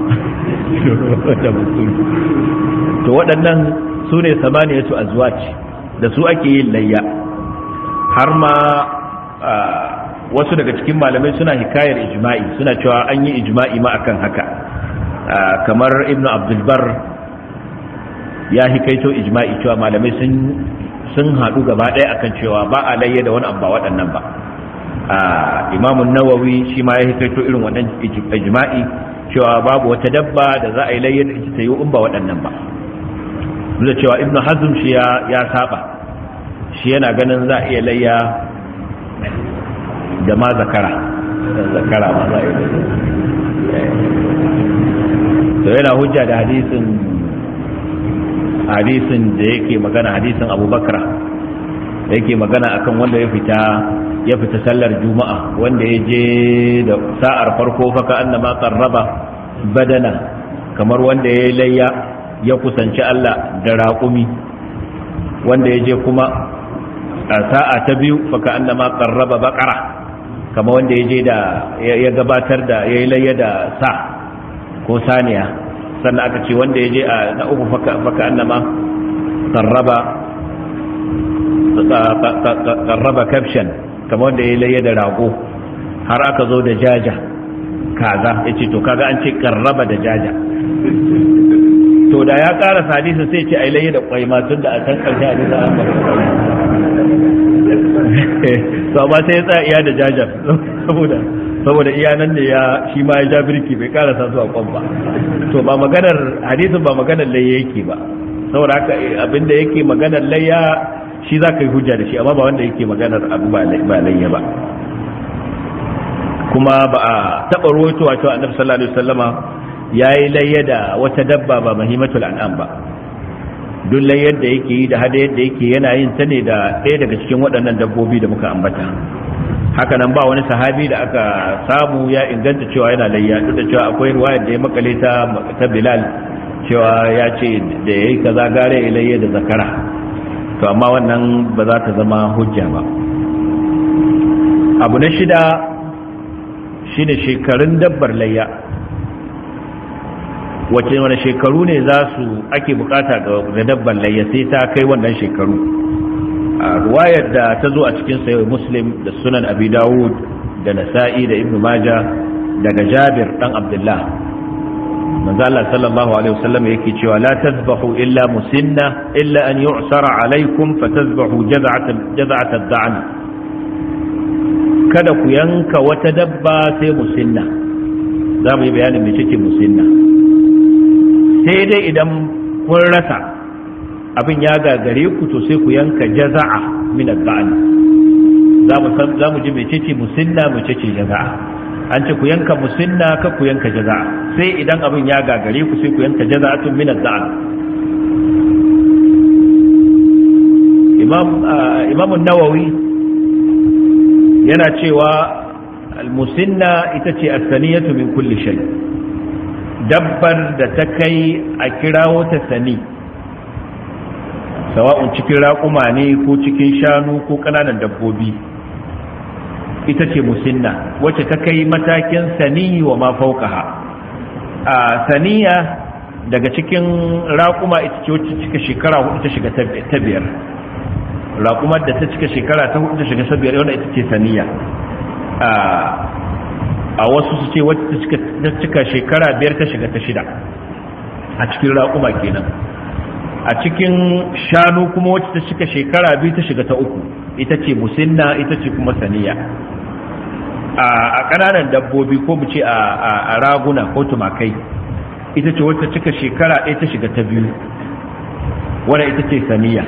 to waɗannan su ne samaniyatu azwaj da su ake yin layya har ma wasu daga cikin malamai suna hikayar ijma'i suna cewa an yi ijma'i ma akan haka kamar ibn abdulbar ya hikaito ijma'i cewa malamai sun sun haɗu gaba ɗaya akan cewa ba a layya da wani abu ba waɗannan ba imamun nawawi shi ma ya hikaito irin wannan ijma'i cewa babu wata dabba da za a yi layya da ita ta yi in ba waɗannan ba da cewa ibn hazm shi ya saba shi yana ganin za a iya layya da ma zakara zakara ma za a yi to yana hujja da hadisin hadisin da yake magana hadisin abubakar da yake magana akan wanda ya fita ya fita sallar juma'a wanda ya je da sa'ar farko faka annama qarraba badana kamar wanda ya layya ya kusanci Allah da raƙumi wanda ya je kuma a sa'a ta biyu faka annama qarraba baqara kamar wanda ya je da ya gabatar da ya yi layya da sa ko saniya sannan aka ce wanda ya je a na uku faka annama qarraba qarraba kabshan kamar wanda ya yi layya da rago har aka zo da jaja kaza ya ce to kaga an ce qarraba da jaja to da ya ƙara hadisi sai ce ai layya da kwai ma tun da a can ƙarshe a nisa an to ba sai ya tsaya iya da jajar saboda saboda iya nan ne ya shi ma ya ja birki bai karasa zuwa kwan ba to ba maganar hadisin ba maganar layya yake ba saboda haka abinda yake maganar layya shi za ka yi hujja da shi amma ba wanda yake maganar abu ba layya ba kuma ba a taɓa ruwaitowa cewa annabi sallallahu alaihi wasallama ya yi layya da wata dabba ba mahimatul an'am ba duk layyar da yake yi da hada yadda yake yana yin ta ne da ɗaya daga cikin waɗannan dabbobi da muka ambata haka nan ba wani sahabi da aka samu ya inganta cewa yana layya duk da cewa akwai ruwayar da ya makale ta ta bilal cewa ya ce da yayi kaza gare ya layya da zakara to amma wannan ba za ta zama hujja ba abu na shida shine shekarun dabbar layya wace wani shekaru ne za su ake bukata ga dabban layya sai ta kai wannan shekaru a ruwayar da ta zo a cikin sayo muslim da sunan abi dawud da nasa'i da ibnu maja daga jabir dan abdullah manzo Allah sallallahu alaihi wasallam yake cewa la tazbahu illa musinna illa an yu'sara alaikum fatazbahu jaz'atan jaz'atan da'an kada ku yanka wata dabba sai musinna za mu yi bayanin me take musinna sai dai idan kun rasa abin ya gagare ku to sai ku yanka jaza'a min al-ba'al za mu san za mu ji mecece musinna mecece jaza'a an ce ku yanka musinna ka ku yanka jaza'a sai idan abin ya gagare ku sai ku yanka jaza'atun min al-ba'al imam imam an-nawawi yana cewa al-musinna ita ce as-saniyatu min kulli shay' dabbar da ta kai a kirawo ta sani sawa'un cikin raƙuma ne ko cikin shanu ko ƙananan dabbobi ita ce musinna wacce ta kai matakin sani wa ma faukaha a saniya daga cikin raƙuma ita ce wacce cika shekara hudu ta shiga ta biyar raƙumar da ta cika shekara ta hudu ta shiga ta biyar wanda ita ce saniya a wasu su ce wacce ta cika shekara biyar ta shiga ta shida a cikin raƙuma kenan a cikin shanu kuma wacce ta cika shekara biyu ta shiga ta uku ita ce musinna ita ce kuma saniya a ƙananan dabbobi ko mu ce a raguna ko tumakai ita ce wacce cika shekara ɗaya ta shiga ta biyu wadda ita ce saniya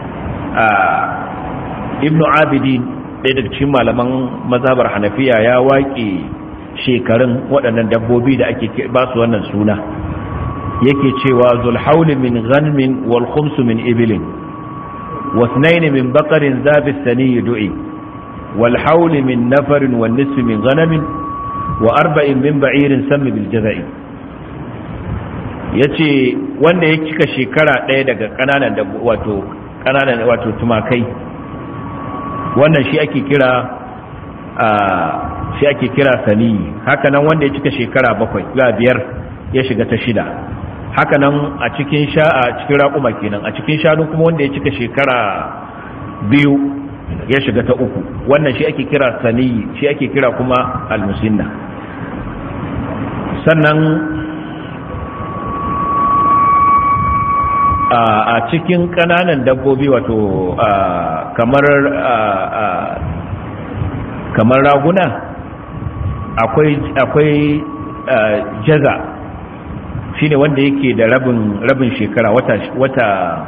ibnu abidin ɗaya daga cikin malaman mazhabar hanafiya ya waƙe shekarun waɗannan dabbobi da ake ba su wannan suna yake cewa zulhauli min ghanmin wal khumsu min ibilin wasnayn min baqarin zabi sani du'i wal hauli min nafarin wan nisfi min ghanamin wa arba'in min ba'irin sammi bil jaza'i yace wanda ya cika shekara ɗaya daga ƙananan wato ƙananan wato tumakai wannan shi ake kira shi ake kira saniyi hakanan wanda ya cika shekara bakwai ga biyar ya shiga ta shida hakanan a cikin sha a cikin raƙuma kenan a cikin shanu kuma wanda ya cika shekara biyu ya shiga ta uku wannan shi ake kira saniyi shi ake kira kuma almusinna sannan a cikin ƙananan dabbobi wato kamar kamar raguna akwai akwai jaza shine wanda yake da rabin rabin shekara wata wata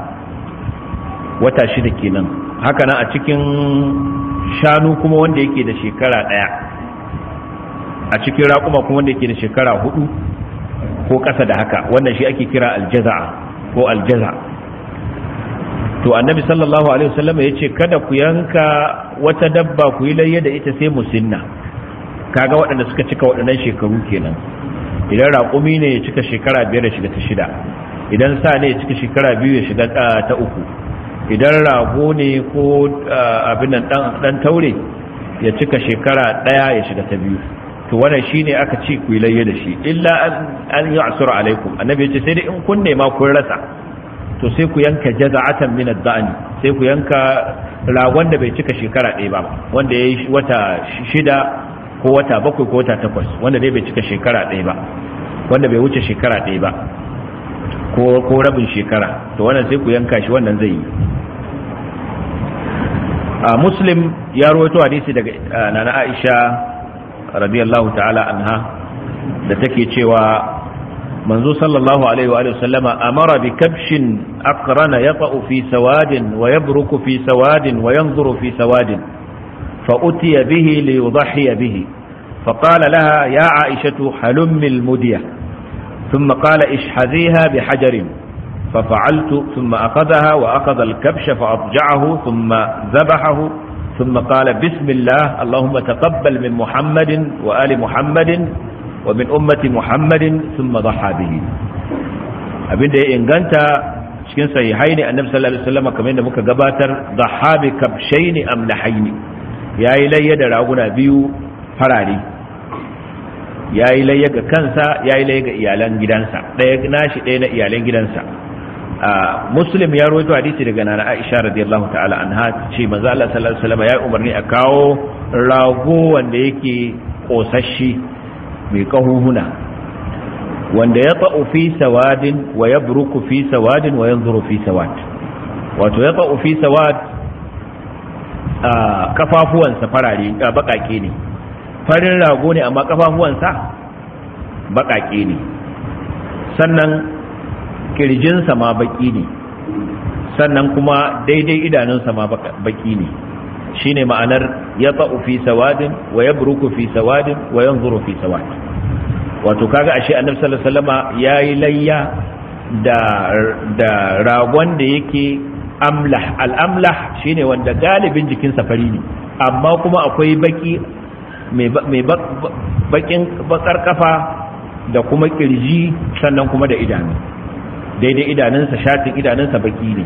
wata shida kenan haka nan a cikin shanu kuma wanda yake da shekara daya a cikin raƙuma kuma wanda yake da shekara hudu ko ƙasa da haka wannan shi ake kira aljaza'a ko aljaza to annabi sallallahu alaihi wasallam ya ce kada ku yanka wata dabba ku yi layya da ita sai musinna kaga waɗanda suka cika waɗannan shekaru kenan idan raƙumi ne ya cika shekara biyar ya shiga ta shida idan sa ne ya cika shekara biyu ya shiga ta uku idan rago ne ko abin nan dan taure ya cika shekara ɗaya ya shiga ta biyu to wannan shine aka ce ku yi layya da shi illa an ya'sura alaikum annabi ya ce sai dai in kun nema kun rasa to sai ku yanka jaza'atan min ad-da'ni sai ku yanka ragon da bai cika shekara ɗaya ba wanda yayi wata shida ko wata bakwai ko wata takwas wanda dai bai cika shekara ɗaya ba wanda bai wuce shekara ɗaya ba ko ko rabin shekara to wannan sai ku yanka shi wannan zai yi a muslim ya rawaito hadisi daga nana Aisha radiyallahu ta'ala anha da take cewa منذ صلى الله عليه وآله وسلم أمر بكبش أقرن يطأ في سواد ويبرك في سواد وينظر في سواد فأتي به ليضحي به فقال لها يا عائشة حلم المدية ثم قال اشحذيها بحجر ففعلت ثم أخذها وأخذ الكبش فأضجعه ثم ذبحه ثم قال بسم الله اللهم تقبل من محمد وآل محمد ومن أمة محمد ثم ضحى به abinda ya inganta cikin sahihai ne annabi sallallahu alaihi wasallam kamar yadda muka gabatar dhaha bi kabshaini amlahaini yayi layya da raguna biyu farare yayi layya ga kansa yayi layya ga iyalan gidansa daya nashi daya na iyalan gidansa muslim ya rawaito hadisi daga nana Aisha radiyallahu ta'ala anha ce manzo Allah sallallahu alaihi wasallam ya umarni a kawo rago wanda yake kosashi mai kahuhuna wanda ya ta'u fi sawadin wa ya buruku fi sawadin wa yanzuru fi sawad wato ya ta'u fi sawad a kafafuwansa farare a bakake ne farin rago ne amma kafafuwansa bakake ne sannan kirjinsa ma baki ne sannan kuma daidai idanunsa ma baki ne shine ma'anar ya ta'u fi sawadin wa ya buruku fi sawadin wa yanzuru fi sawadin wato kaga ashe annabi sallallahu alaihi wasallama yayi layya da da ragon da yake amlah al-amlah shine wanda galibin jikin safari ne amma kuma akwai baki mai bakin bakar kafa da kuma kirji sannan kuma da idanu daidai idanunsa shatin idanunsa baki ne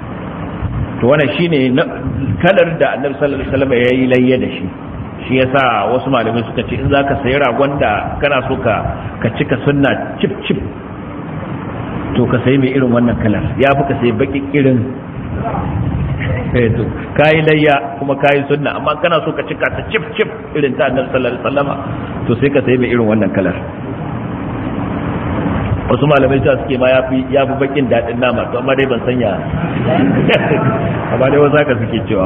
to wannan shine kalar da annabi sallallahu alaihi wasallam yayi layya da shi shi yasa wasu malamai suka ce in zaka sayi ragon da kana so ka ka cika sunna chip chip to ka sayi mai irin wannan kalar ya fi ka sayi baki irin to kayi layya kuma kayi sunna amma kana so ka cika ta chip chip irin ta annabi sallallahu alaihi wasallam to sai ka sayi mai irin wannan kalar wasu malamai ta suke ma yafi yafi bakin dadin nama to amma dai ban sanya amma dai wasu haka suke cewa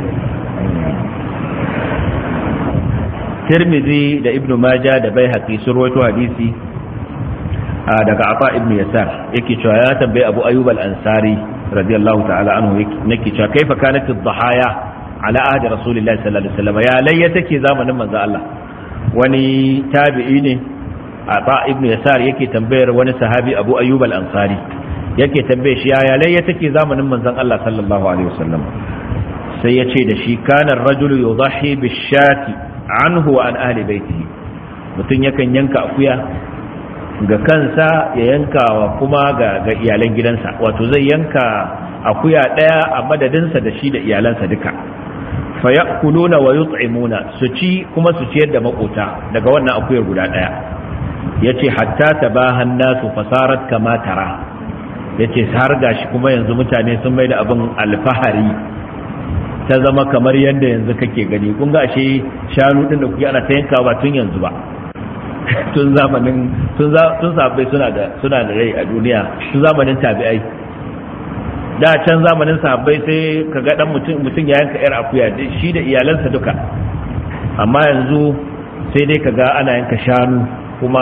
Tirmidhi da Ibn Majah da Baihaqi sun rawaito hadisi daga Afa ibn Yasar yake cewa ya tambayi Abu Ayyub al-Ansari radiyallahu ta'ala anhu yake cewa kaifa kanat ad-dhahaya ala ahdi Rasulillahi sallallahu alaihi wasallam ya layya take zamanin manzo Allah wani tabi'i ne Afa ibn Yasar yake tambayar wani sahabi Abu Ayyub al-Ansari yake tambaye shi ya layya take zamanin manzon Allah sallallahu alaihi wasallam sai ya ce da shi kana ar-rajulu yudhi bish-shati anhu wa an ahli baitihi mutum yakan yanka akuya ga kansa ya yanka wa kuma ga, ga iyalan gidansa wato zai yanka akuya daya a madadinsa da shi da iyalansa duka fa ya'kuluna wa yut'imuna su ci kuma su ciyar da makota daga wannan akuyar guda daya yace hatta tabahan nasu fasarat kama tara yace har gashi kuma yanzu mutane sun mai da abin alfahari ta zama kamar yadda yanzu kake gani kun ga ashe shanu din da kuke ana ta yanka ba tun yanzu ba tun zamanin tun sahabbai suna da suna da rai a duniya tun zamanin tabi'ai da can zamanin sahabbai sai ka ga dan mutum mutum ya yanka yar akuya shi da iyalansa duka amma yanzu sai dai ka ga ana yanka shanu kuma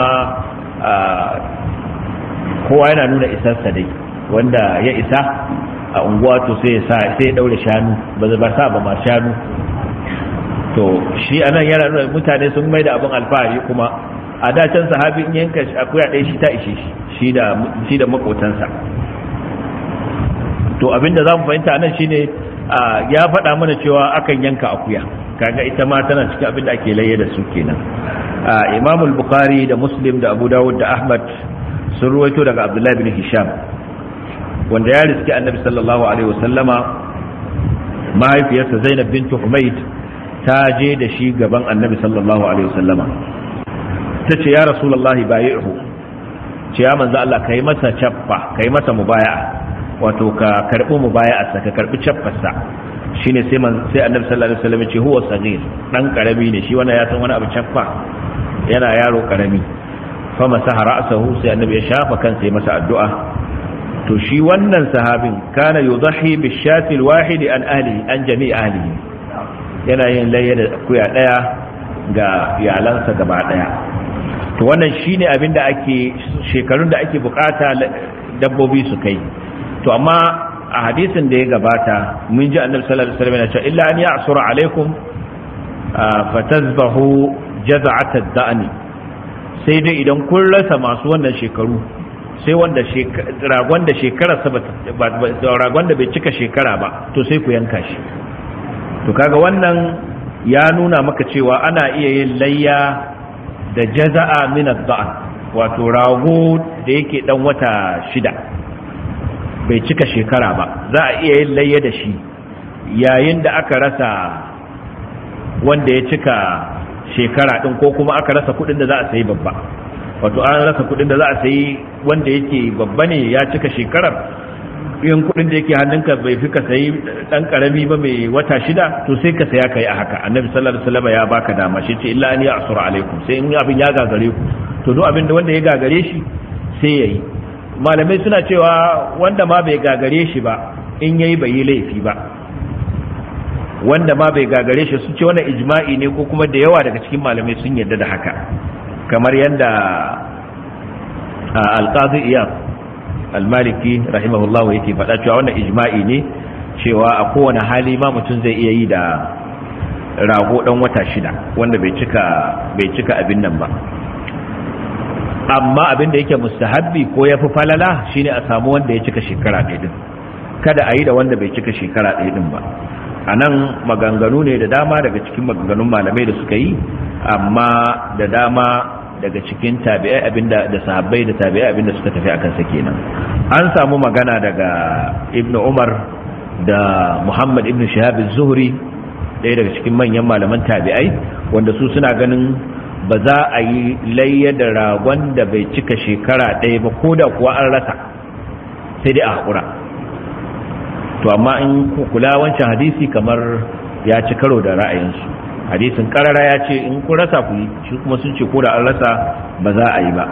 kowa yana nuna isarsa dai wanda ya isa a unguwa to sai ya sai ya daure shanu ba ba sa ba ma shanu to shi anan yana nuna mutane sun mai da abin alfahari kuma a da can sahabi in yanka akuya ɗaya shi ta ishe shi shi da shi da makotansa to abinda zamu fahimta nan shine ya faɗa mana cewa akan yanka akuya kaga ita ma tana cikin abin da ake laye da su kenan Imam al-Bukhari da Muslim da Abu Dawud da Ahmad sun ruwaito daga Abdullah bin Hisham wanda ya riski Annabi sallallahu alaihi wasallama mahaifiyarsa Zainab bint Humayd ta je da shi gaban Annabi sallallahu alaihi wasallama tace ya Rasulullahi bayi'hu ce ya manzo Allah kai masa chaffa kai masa mubaya'a wato ka karbi mubaya'arsa ka karbi chaffarsa shine sai man sai annabi sallallahu alaihi wasallam ce huwa sagir dan karami ne shi wannan ya san wani abu chaffa yana yaro karami fa masaha ra'sahu sai annabi ya shafa kansa ya masa addu'a to shi wannan sahabin kana yudhi bi shati alwahid an ahli an jami' ahlihi yana yin layya da kuya daya ga iyalansa gaba daya to wannan shine abin da ake shekarun da ake bukata dabbobi su kai to amma a hadisin da ya gabata mun ji annabi sallallahu alaihi wasallam yana cewa illa an ya'sura alaikum fatazbahu jaz'at ad-da'ni sai dai idan kun rasa masu wannan shekaru sai wanda ragon da shekara ragon da bai cika shekara ba to sai ku yanka shi to kaga wannan ya nuna maka cewa ana iya yin layya da jaza'a min ad-da'n wato rago da yake dan wata shida bai cika shekara ba za a iya yin layya da shi yayin da aka rasa wanda ya cika shekara din ko kuma aka rasa kudin da za a sayi babba wato an rasa kudin da za a sayi wanda yake babba ne ya cika shekarar yin kudin da yake hannunka bai fi ka sayi dan karami ba mai wata shida to sai ka saya kai a haka annabi sallallahu alaihi wasallam ya baka dama shi ce illa an ya asura alaikum sai in abin ya gagare ku to duk abin da wanda ya gagare shi sai yayi malamai suna cewa wanda ma bai gagare shi ba in yayi bai yi laifi ba wanda ma bai gagare shi su ce wannan ijma'i ne ko kuma da yawa daga cikin malamai sun yarda da haka kamar yadda alqazi iyad almaliki rahimahullahu yake faɗa cewa wannan ijma'i ne cewa a kowane hali ma mutum zai iya yi da rago dan wata shida wanda bai cika bai cika abin nan ba amma abin da yake mustahabbi ko ya fi falala shine a samu wanda ya cika shekara ɗaya din kada a yi da wanda bai cika shekara ɗaya din ba a nan maganganu ne da dama daga cikin maganganun malamai da suka yi amma da dama daga cikin tabi'ai abinda da sahabbai da tabi'ai abinda suka tafi akan sa kenan an samu magana daga ibn umar da muhammad ibn shihab az-zuhri ɗaya daga cikin manyan malaman tabi'ai wanda su suna ganin ba za a yi layya da ragon da bai cika shekara ɗaya ba ko da kuwa an rasa sai dai a haƙura to amma in kula wancan hadisi kamar ya ci karo da ra'ayinsu hadisin karara ya ce in kun rasa ku yi shi kuma sun ce ko da an rasa ba za a yi ba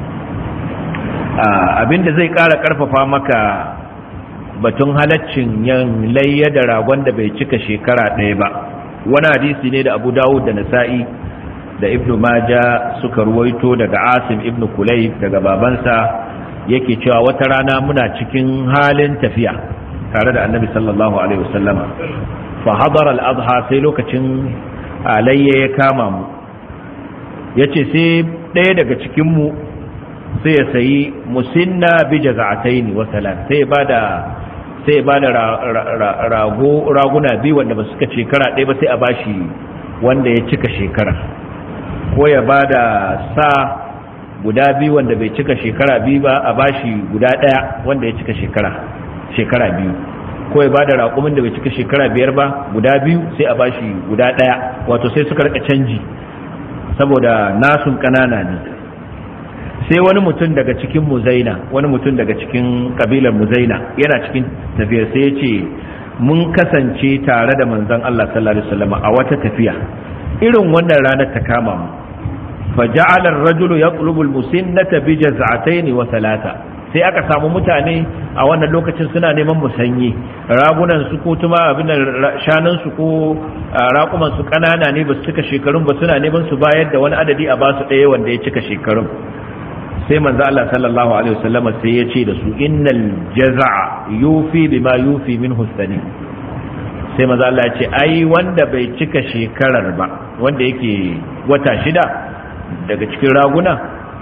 abinda zai ƙara ƙarfafa maka batun halaccin yan layya da ragon da bai cika shekara ɗaya ba wani hadisi ne da abu dawud da nasa'i da ibnu maja suka ruwaito daga asim ibnu kulai daga babansa yake cewa wata rana muna cikin halin tafiya tare da annabi sallallahu alaihi wasallama fa hadara al-adha sai lokacin alayya ya kama mu yace sai ɗaya daga cikin mu sai ya sayi musinna bi jaza'ataini wa salat sai bada sai bada rago raguna biyu wanda ba suka shekara ɗaya ba sai a bashi wanda ya cika shekara ko ya ba da sa guda biyu wanda bai cika shekara biyu ba a bashi guda ɗaya wanda ya cika shekara shekara biyu ko ya bada raƙumin da bai cika shekara biyar ba guda biyu sai a bashi guda ɗaya wato sai suka rika canji saboda nasun ƙanana ne sai wani mutum daga cikin muzaina wani mutum daga cikin kabilar muzaina yana cikin tafiyar sai ya ce mun kasance tare da manzon Allah sallallahu alaihi wasallam a wata tafiya irin wannan ranar ta kama mu fa ja'ala ar-rajulu yatlubu al-musinnata bi jaz'atayn wa thalatha sai aka samu mutane a wannan lokacin suna neman musanyi ragunan su ko tuma abin shanun su ko raƙuman su kanana ne ba su cika shekarun ba suna neman su bayar da wani adadi a basu ɗaya wanda ya cika shekarun sai manzo Allah sallallahu alaihi wasallam sai ya ce da su innal jaza'a yufi bima yufi min husani sai manzo Allah ya ce ai wanda bai cika shekarar ba wanda yake wata shida daga cikin raguna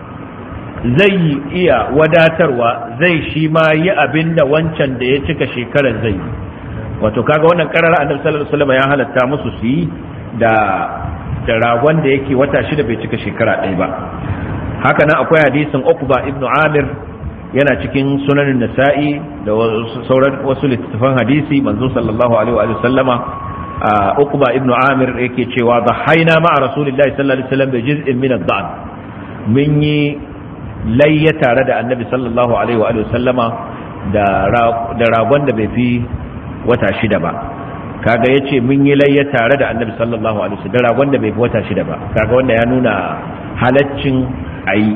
zai iya wadatarwa zai shi ma yi abinda wancan da ya cika shekarar zai yi wato kaga wannan karara annabi sallallahu alaihi wasallam ya halatta musu su yi da da ragon da yake wata shida bai cika shekara ɗaya ba haka nan akwai hadisin Uqba ibn Amir yana cikin sunanin Nasa'i da sauran wasu littattafan hadisi manzo sallallahu alaihi wa sallama Uqba ibn Amir yake cewa dhahaina ma'a Rasulillahi sallallahu alaihi wasallam bi juz'in min ad-da'n mun yi layya tare da Annabi sallallahu alaihi wa sallama da da ragon da bai fi wata shida ba kaga yace mun yi layya tare da Annabi sallallahu alaihi wasallam da ragon da bai fi wata shida ba kaga wanda ya nuna halaccin a yi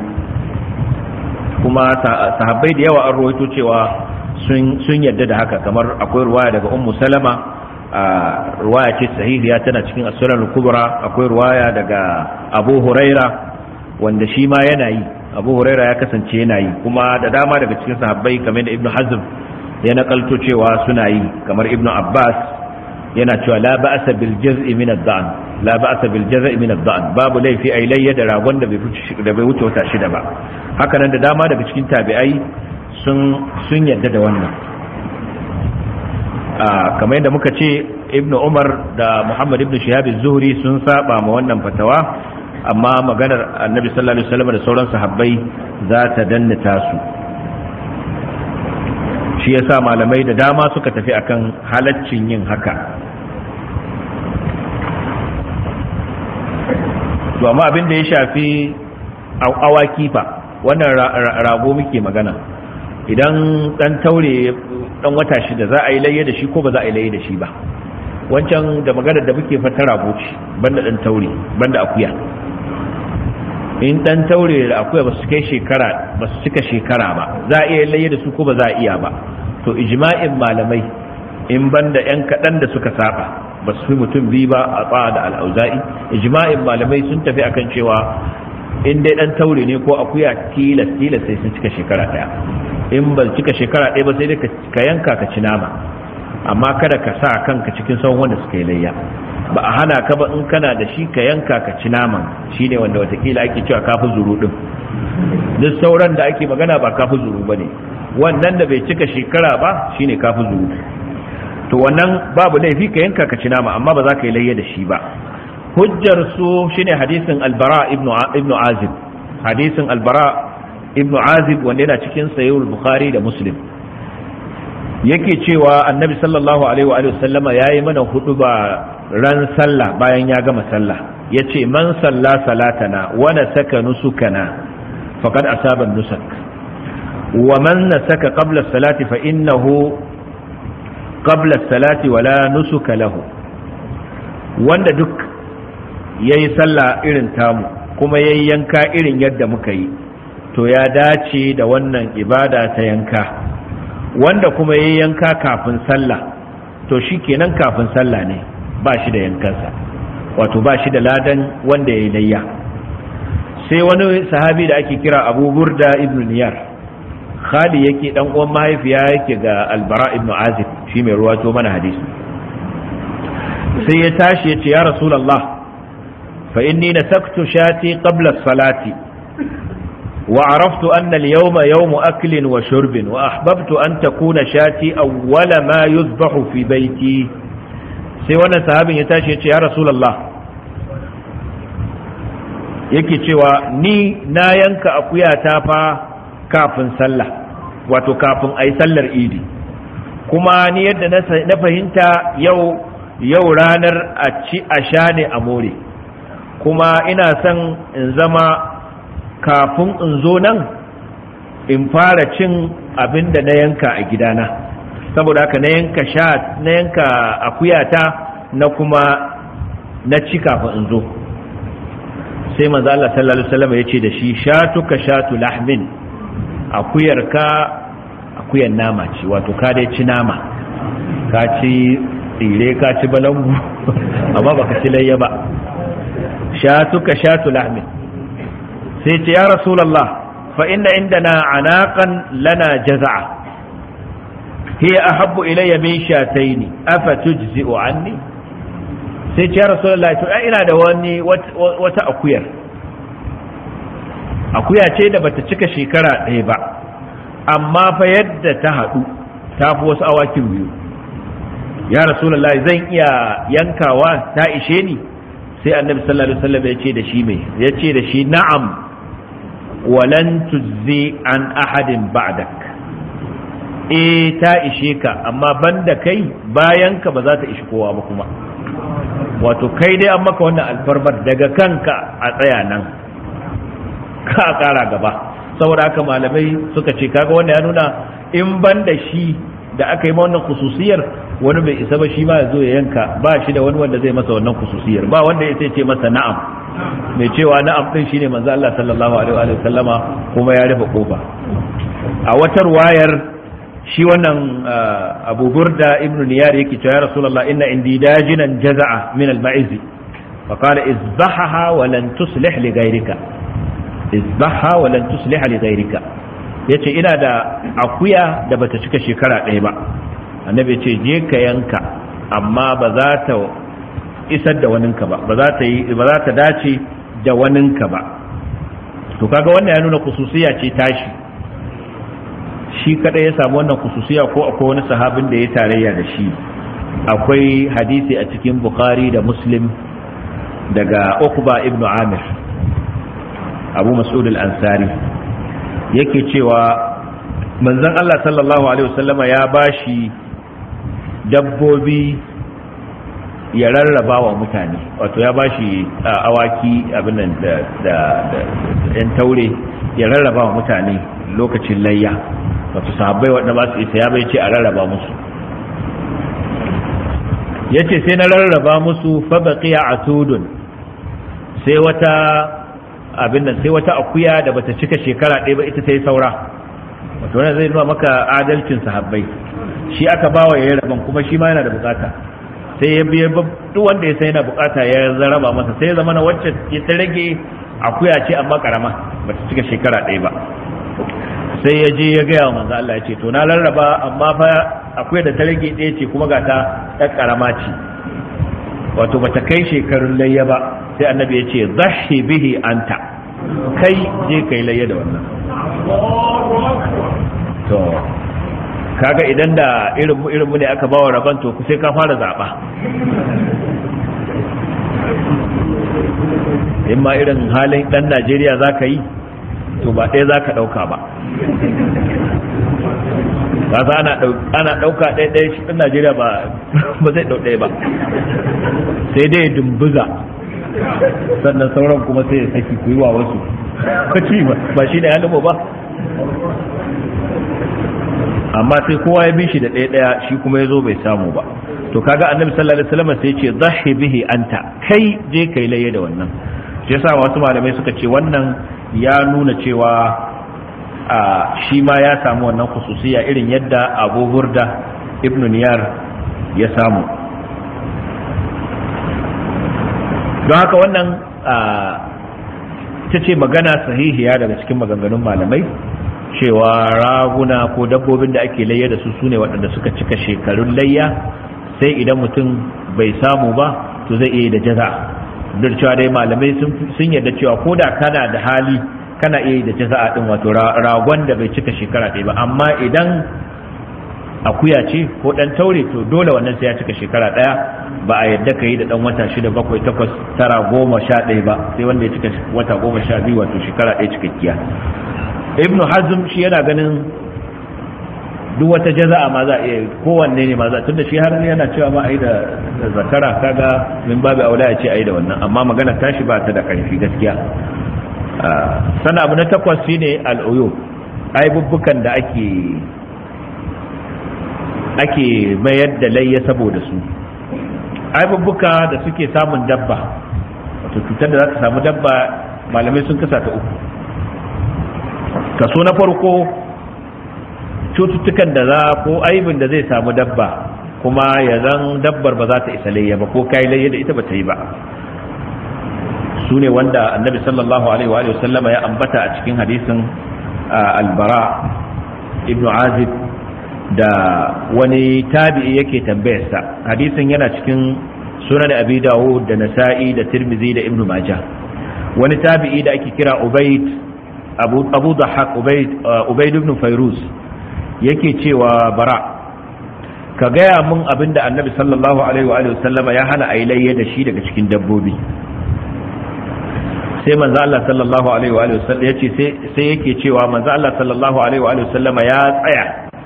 kuma sahabbai da yawa an rawaito cewa sun yadda da haka kamar akwai ruwaya daga ummu salama ruwaya ce sahihiya tana cikin asuran kubra akwai ruwaya daga abu huraira wanda shi ma yana yi abu huraira ya kasance yana yi kuma da dama daga cikin sahabbai kamar da ibnu hazm ya nakalto cewa suna yi kamar ibnu abbas yana cewa la ba'sa bil jaz'i min ad-da'n la ba'sa bil jaz'i min ad-da'n babu laifi ai layya da ragon da bai da bai wuce wata shida ba haka nan da dama daga cikin tabi'ai sun sun yadda da wannan a kamar yadda muka ce ibnu umar da muhammad ibnu shihab az-zuhri sun saba ma wannan fatawa amma maganar annabi sallallahu alaihi wasallam da sauran sahabbai za ta dannata su shi yasa malamai da dama suka tafi akan halaccin yin haka to amma abin da ya shafi awaki fa wannan rago muke magana idan dan taure dan wata shida za a yi layya da shi ko ba za a yi layya da shi ba wancan da maganar da muke fata rago ce banda dan taure banda akuya in dan taure da akuya ba su kai shekara ba su cika shekara ba za a iya layya da su ko ba za a iya ba to ijma'in malamai in banda yan kaɗan da suka saba ba su fi mutum biyu ba a tsaya da al'auza'i ijma'in malamai sun tafi akan cewa in dai dan taure ne ko akuya tilas tilas sai sun cika shekara ɗaya in ba cika shekara ɗaya ba sai dai ka yanka ka ci nama amma kada ka sa kanka cikin sauran wanda suka yi layya ba a hana ka ba in kana da shi ka yanka ka ci naman shine wanda watakila ake cewa kafi zuru din duk sauran da ake magana ba kafi zuru bane wannan da bai cika shekara ba shine kafi zuru to wannan babu laifi ka yanka ka ci nama amma ba za ka yi layya da shi ba hujjar su shine hadisin albara ibnu ibnu azib hadisin albara ibnu azib wanda yana cikin sahih bukhari da muslim yake cewa annabi sallallahu alaihi wa sallama yayi mana hudu ba ran sallah bayan ya gama sallah yace man salla salatana wa nasaka nusukana faqad asaba nusak wa man nasaka qabla salati fa innahu qabla salati wala nusuka lahu wanda duk yayi sallah irin tamu kuma yayi yanka irin yadda muka yi to ya dace da wannan ibada ta yanka wanda kuma yayi yanka kafin sallah to shi kenan kafin sallah ne ba shi da yankansa wato ba shi da ladan wanda ya yi layya sai wani sahabi da ake kira abu burda ibn niyar khali yake dan uwan mahaifiya yake ga albara ibn azib shi mai ruwato mana hadisi sai ya tashi ya ce ya rasulallah fa inni nasaktu shati qabla salati وعرفت أن اليوم يوم أكل وشرب وأحببت أن تكون شاتي أول ما يذبح في بيتي sai wannan sahabin ya tashi ya ce ya rasulallah yake cewa ni na yanka akuya ta fa kafin sallah wato kafin a yi sallar idi kuma ni yadda na fahimta yau yau ranar a ci a sha ne a more kuma ina son in zama kafin in zo nan in fara cin abin da na yanka a gidana saboda haka na yanka sha na yanka akuyata na kuma na ci kafin in zo sai manzo Allah sallallahu alaihi wasallam ya ce da shi shatuka shatu lahmin akuyarka akuyan nama ce wato ka dai ci nama ka ci tsire ka ci balangu amma baka ci layya ba shatuka shatu lahmin sai ce ya rasulullah fa inna indana anaqan lana jaza'a hiya ahabbu ilayya min shataini afa tujzi'u anni sai ce ya rasulullah to ina da wani wata akuyar akuya ce da bata cika shekara ɗaya ba amma fa yadda ta haɗu ta fi wasu awakin biyu ya rasulullah zan iya yankawa ta ishe ni sai annabi sallallahu alaihi wasallam ya ce da shi mai ya ce da shi na'am walan tujzi an ahadin ba'dak eh ta ishe ka amma banda kai bayan ka ba za ta ishi kowa ba kuma wato kai dai an maka wannan alfarmar daga kanka a tsaya nan ka kara gaba saboda haka malamai suka ce kaga wanda ya nuna in ban da shi da aka yi wannan khususiyar wani bai isa ba shi ma ya zo ya yanka ba shi da wani wanda zai masa wannan khususiyar ba wanda ya ce masa na'am mai cewa na'am din shine manzo Allah sallallahu alaihi wa sallama kuma ya rufe kofa a watar wayar shi wannan Abu Burda ibn Niyar yake cewa ya Rasulullah inna indi dajinan jaza'a min al-ma'izi fa qala izbahaha wa lan tuslih li ghayrika izbaha wa lan tusliha li ghayrika yace ina da akuya da bata cika shekara ɗaya ba annabi yace je ka yanka amma ba za ta isar da waninka ba ba za ta yi ba za ta dace da waninka ba to kaga wannan ya nuna kususiya ce tashi shi kadai ya samu wannan kususiya ko akwai wani sahabin da ya tarayya da shi akwai hadisi a cikin bukhari da muslim daga ukba ibnu amir abu mas'ud al-ansari yake cewa manzon Allah sallallahu alaihi wasallama ya bashi dabbobi ya rarraba wa mutane wato ya bashi awaki abin nan da da yan taure ya rarraba wa mutane lokacin layya wato sahabbai wanda ba su isa ya bai ce a rarraba musu yace sai na rarraba musu fa baqiya atudun sai wata abin nan sai wata akuya da bata cika shekara ɗaya ba ita ta yi saura wato wannan zai nuna maka adalcin sahabbai shi aka bawa ya rabon kuma shi ma yana da bukata sai ya biya duk wanda ya sai yana bukata ya zaraba masa sai ya zama na wacce ta rage akuya ce amma karama bata cika shekara ɗaya ba sai ya je ya gaya wa manzo Allah ya ce to na rarraba amma fa akuya da ta rage ɗaya ce kuma ga ta ɗan karama ce wato bata kai shekarun layya ba sai annabi ya ce zahi bihi anta kai je kai layya da wannan to kaga idan da irin mu irin mu ne aka bawa rabon to sai ka fara zaba in ma irin halin dan Najeriya zaka yi to ba ɗaya zaka ɗauka ba ba za ana ɗauka ɗaya ɗaya shi ɗan Najeriya ba zai ɗau ɗaya ba sai dai dumbuza sannan sauran kuma sai ya saki ku yi wa wasu kwaci ba shi ne halin ba amma sai kowa ya bi shi da ɗaya ɗaya shi kuma ya zo bai samu ba to kaga annabi sallallahu alaihi wasallam sai ya ce zahi bihi anta kai je kai laye da wannan shi yasa wasu malamai suka ce wannan ya nuna cewa a shi ma ya samu wannan khususiya irin yadda Abu Burda ibn Niyar ya samu don haka wannan ta ce magana sahihiya daga cikin maganganun malamai cewa raguna ko dabbobin da ake layya da su sune waɗanda suka cika shekarun layya sai idan mutum bai samu ba to zai iya da jaza duk cewa dai malamai sun yarda cewa ko da kana da hali kana iya da jaza din wato ragon da bai cika shekara ɗaya ba amma idan akuya ce ko ɗan taure to dole wannan sai ya cika shekara ɗaya ba a yadda ka yi da ɗan wata shida bakwai takwas tara goma sha ɗaya ba sai wanda ya cika wata goma sha biyu wato shekara ɗaya cikakkiya ibnu hazm shi yana ganin duk wata jaza'a ma za a iya kowanne ne ma za tunda shi har yana cewa ma ai da zakara kaga min babu aula ya ce ai da wannan amma magana tashi ba ta da karfi gaskiya sana abu na takwas shine al'uyu aibubbukan da ake ake mayar da layya saboda su aibubbuka da suke samun dabba wato cutar da za ta samu dabba malamai sun kasa ta uku kaso na farko cututtukan da za ko aibin da zai samu dabba kuma ya zan dabbar ba za ta isa layya ba ko kai layya da ita ba ta yi ba su ne wanda annabi sallallahu alaihi wa sallama ya ambata a cikin hadisin albara ibnu azib da wani tabi'i yake tambayarsa hadisin yana cikin sunan abi dawud da nasa'i da tirmizi da ibnu majah wani tabi'i da ake kira ubayd abu abu dhahak ubayd ubayd ibn fayruz yake cewa bara ka gaya mun abinda annabi sallallahu alaihi wa sallama ya hana ailayya da shi daga cikin dabbobi sai manzo Allah sallallahu alaihi wa sallam yace sai sai yake cewa manzo Allah sallallahu alaihi wa sallama ya tsaya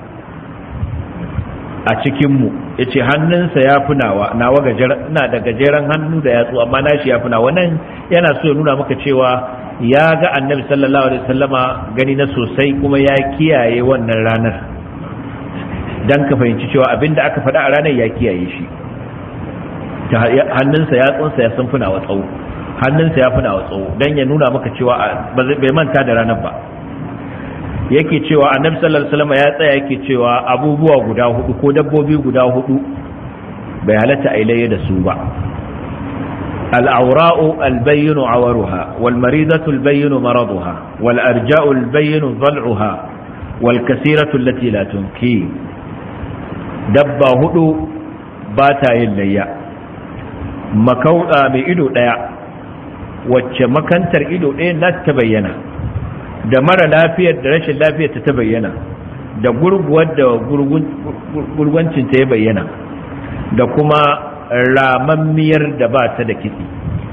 a cikin mu yace hannunsa ya fi nawa nawa gajeren ina da gajeren hannu da yatsu amma nashi ya fi nawa nan yana so ya nuna maka cewa ya ga annabi sallallahu alaihi wasallama gani na sosai kuma ya kiyaye wannan ranar dan ka fahimci cewa abinda aka faɗa a ranar ya kiyaye shi hannunsa yatsunsa ya sun fi nawa tsawo hannunsa ya fi nawa tsawo dan ya nuna maka cewa bai manta da ranar ba yake cewa annabi sallallahu alaihi wasallam ya tsaya yake cewa abubuwa guda hudu ko dabbobi guda hudu bai halatta a ilayya da su ba العوراء البين عورها والمريضة البين مرضها والأرجاء البين ضلعها والكثيرة التي لا تنكي دبا هدو باتا يليا مكوطا بإدو ديا wacce makantar ido ɗaya na ta bayyana da mara lafiyar da rashin lafiyar ta bayyana da gurguwar da gurguncinta ya bayyana da kuma ramammiyar da ba ta da kitse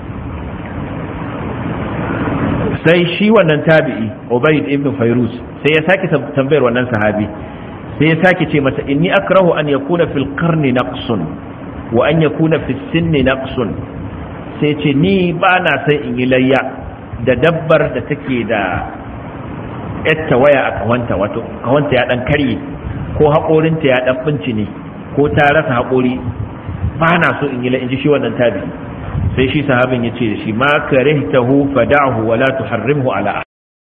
sai shi wannan tabi'i ubayd ibn fayrus sai ya sake tambayar wannan sahabi sai ya sake ce masa inni akrahu an yakuna fil qarni naqsun wa an yakuna fis sinni naqsun sai ce ni ba na sai in yi layya da dabbar da take da yatta waya a kawanta wato kawanta ya dan karye ko haƙorinta ya dan binci ne ko ta rasa haƙori ba na so in yi la in ji shi wannan tabi sai shi sahabin ya ce da shi ma karihtahu fada'hu wa la tuharrimhu ala